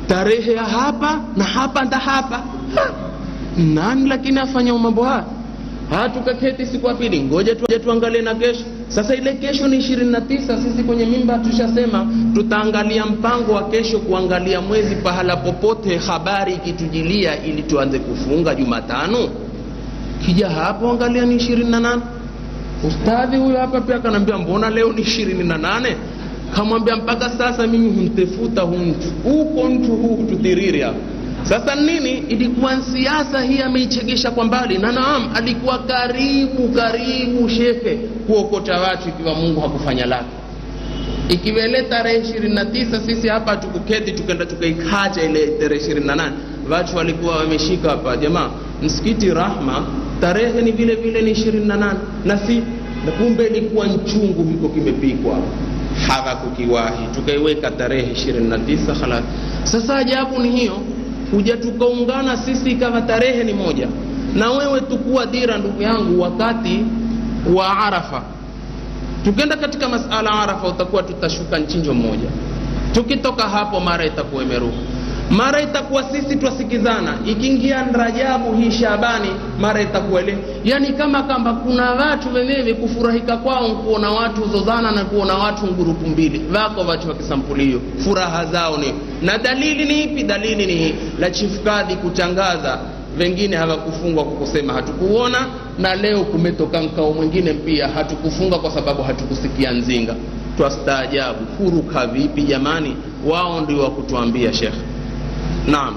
tarehe ya hapa na hapa nda hapa ha. nani lakini afanya mambo haya ha tukaketi siku ya pili ngoja tu, tuangalie na kesho sasa ile kesho ni ishirini na tisa sisi kwenye mimba tushasema tutaangalia mpango wa kesho kuangalia mwezi pahala popote habari ikitujilia ili tuanze kufunga jumatano kija hapo angalia ni ishirini na nane ustadhi huyo hapa pia akanaambia mbona leo ni ishirini na nane kamwambia mpaka sasa mimi humtefuta hu mtu huko mtu huu tutiriri hapa sasa nini ilikuwa siasa hii ameichegesha kwa mbali na naam alikuwa karibu karibu shefe kuokota watu ikiwa mungu hakufanya lake ikiwa ile tarehe ishirini na tisa sisi hapa hatukuketi tukenda tukaikacha ile tarehe ishirini na nane watu walikuwa wameshika hapa jamaa msikiti rahma tarehe ni vile vile ni ishirini na nane na si na kumbe ilikuwa nchungu hiko kimepikwa hawakukiwahi tukaiweka tarehe ishirini na tisa halas sasa ajabu ni hiyo kuja tukaungana sisi ikawa tarehe ni moja na wewe tukuwa dira ndugu yangu wakati wa arafa tukenda katika masala arafa utakuwa tutashuka nchinjo mmoja tukitoka hapo mara itakuwa imeruka mara itakuwa sisi twasikizana ikiingia rajabu hii shabani mara itakuwa ile yani kama kamba kuna watu wenyewe kufurahika kwao kuona watu zozana na kuona watu ngurupu mbili wako watu wakisampulio furaha zao ni na dalili ni ipi dalili ni hii la chifukadhi kutangaza wengine hawakufungwa kwa kusema hatukuona na leo kumetoka mkao mwingine pia hatukufunga kwa sababu hatukusikia nzinga twastaajabu huruka vipi jamani wao ndio wakutuambia shekhe naam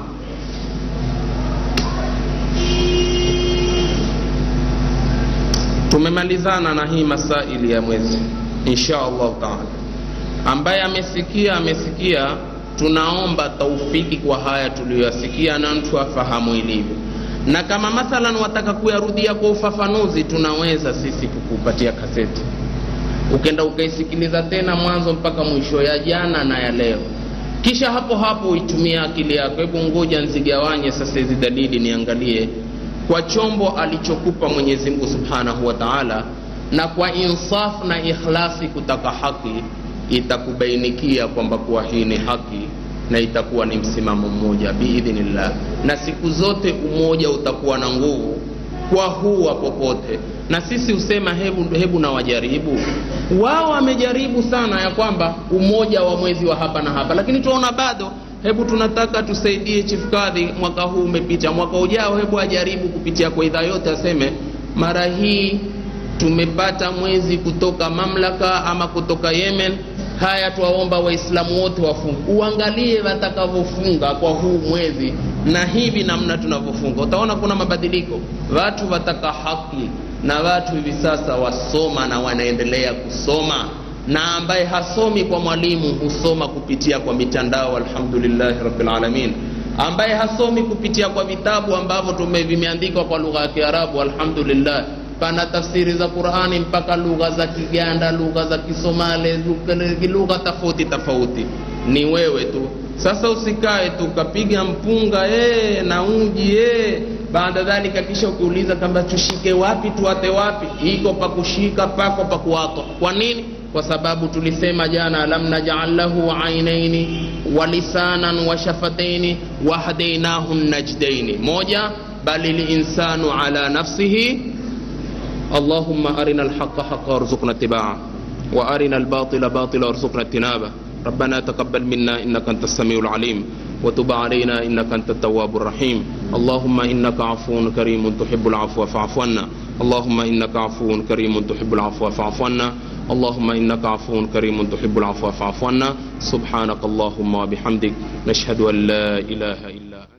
tumemalizana na hii masaili ya mwezi insha allahu taala ambaye amesikia amesikia tunaomba taufiki kwa haya tuliyoyasikia na mtu afahamu ilivyo na kama mathalan wataka kuyarudia kwa ufafanuzi tunaweza sisi kukupatia kaseti ukenda ukaisikiliza tena mwanzo mpaka mwisho ya jana na ya leo kisha hapo hapo uitumia akili yako hebu ngoja nzigawanye sasa hizi dalili niangalie kwa chombo alichokupa mwenyezi mungu subhanahu wa taala na kwa insaf na ikhlasi kutaka haki itakubainikia kwamba kuwa hii ni haki na itakuwa ni msimamo mmoja biidhnillah na siku zote umoja utakuwa na nguvu kwa huwa popote na sisi husema hebu, hebu na wajaribu wao wamejaribu sana ya kwamba umoja wa mwezi wa hapa na hapa lakini tunaona bado hebu tunataka tusaidie chifukadhi mwaka huu umepita mwaka ujao hebu ajaribu kupitia kwa idhaa yote aseme mara hii tumepata mwezi kutoka mamlaka ama kutoka yemen haya twaomba waislamu wote wafunge uangalie watakavyofunga kwa huu mwezi na hivi namna tunavyofunga utaona kuna mabadiliko watu wataka haki na watu hivi sasa wasoma na wanaendelea kusoma na ambaye hasomi kwa mwalimu husoma kupitia kwa mitandao alhamdulillahi rabbilalamin ambaye hasomi kupitia kwa vitabu ambavyo tume vimeandikwa kwa lugha ya kiarabu alhamdulillah pana tafsiri za qurani mpaka lugha za kiganda lugha za kisomale lugha tofauti tofauti ni wewe tu sasa usikae tu ukapiga mpunga ee, na uji ee. baada dhalika kisha ukiuliza kwamba tushike wapi tuate wapi iko pa kushika pako pa kuatwa kwa nini kwa sababu tulisema jana lam najal lahu ainaini wa lisanan wa shafataini wahdainahu najdaini moja bali linsanu ala nafsihi اللهم أرنا الحق حقا وارزقنا اتباعه وأرنا الباطل باطلا وارزقنا اجتنابه ربنا تقبل منا إنك أنت السميع العليم وتب علينا إنك أنت التواب الرحيم اللهم إنك عفو كريم تحب العفو فاعف عنا اللهم إنك عفو كريم تحب العفو فاعف عنا اللهم إنك عفو كريم تحب العفو فاعف عنا سبحانك اللهم وبحمدك نشهد أن لا إله إلا أنت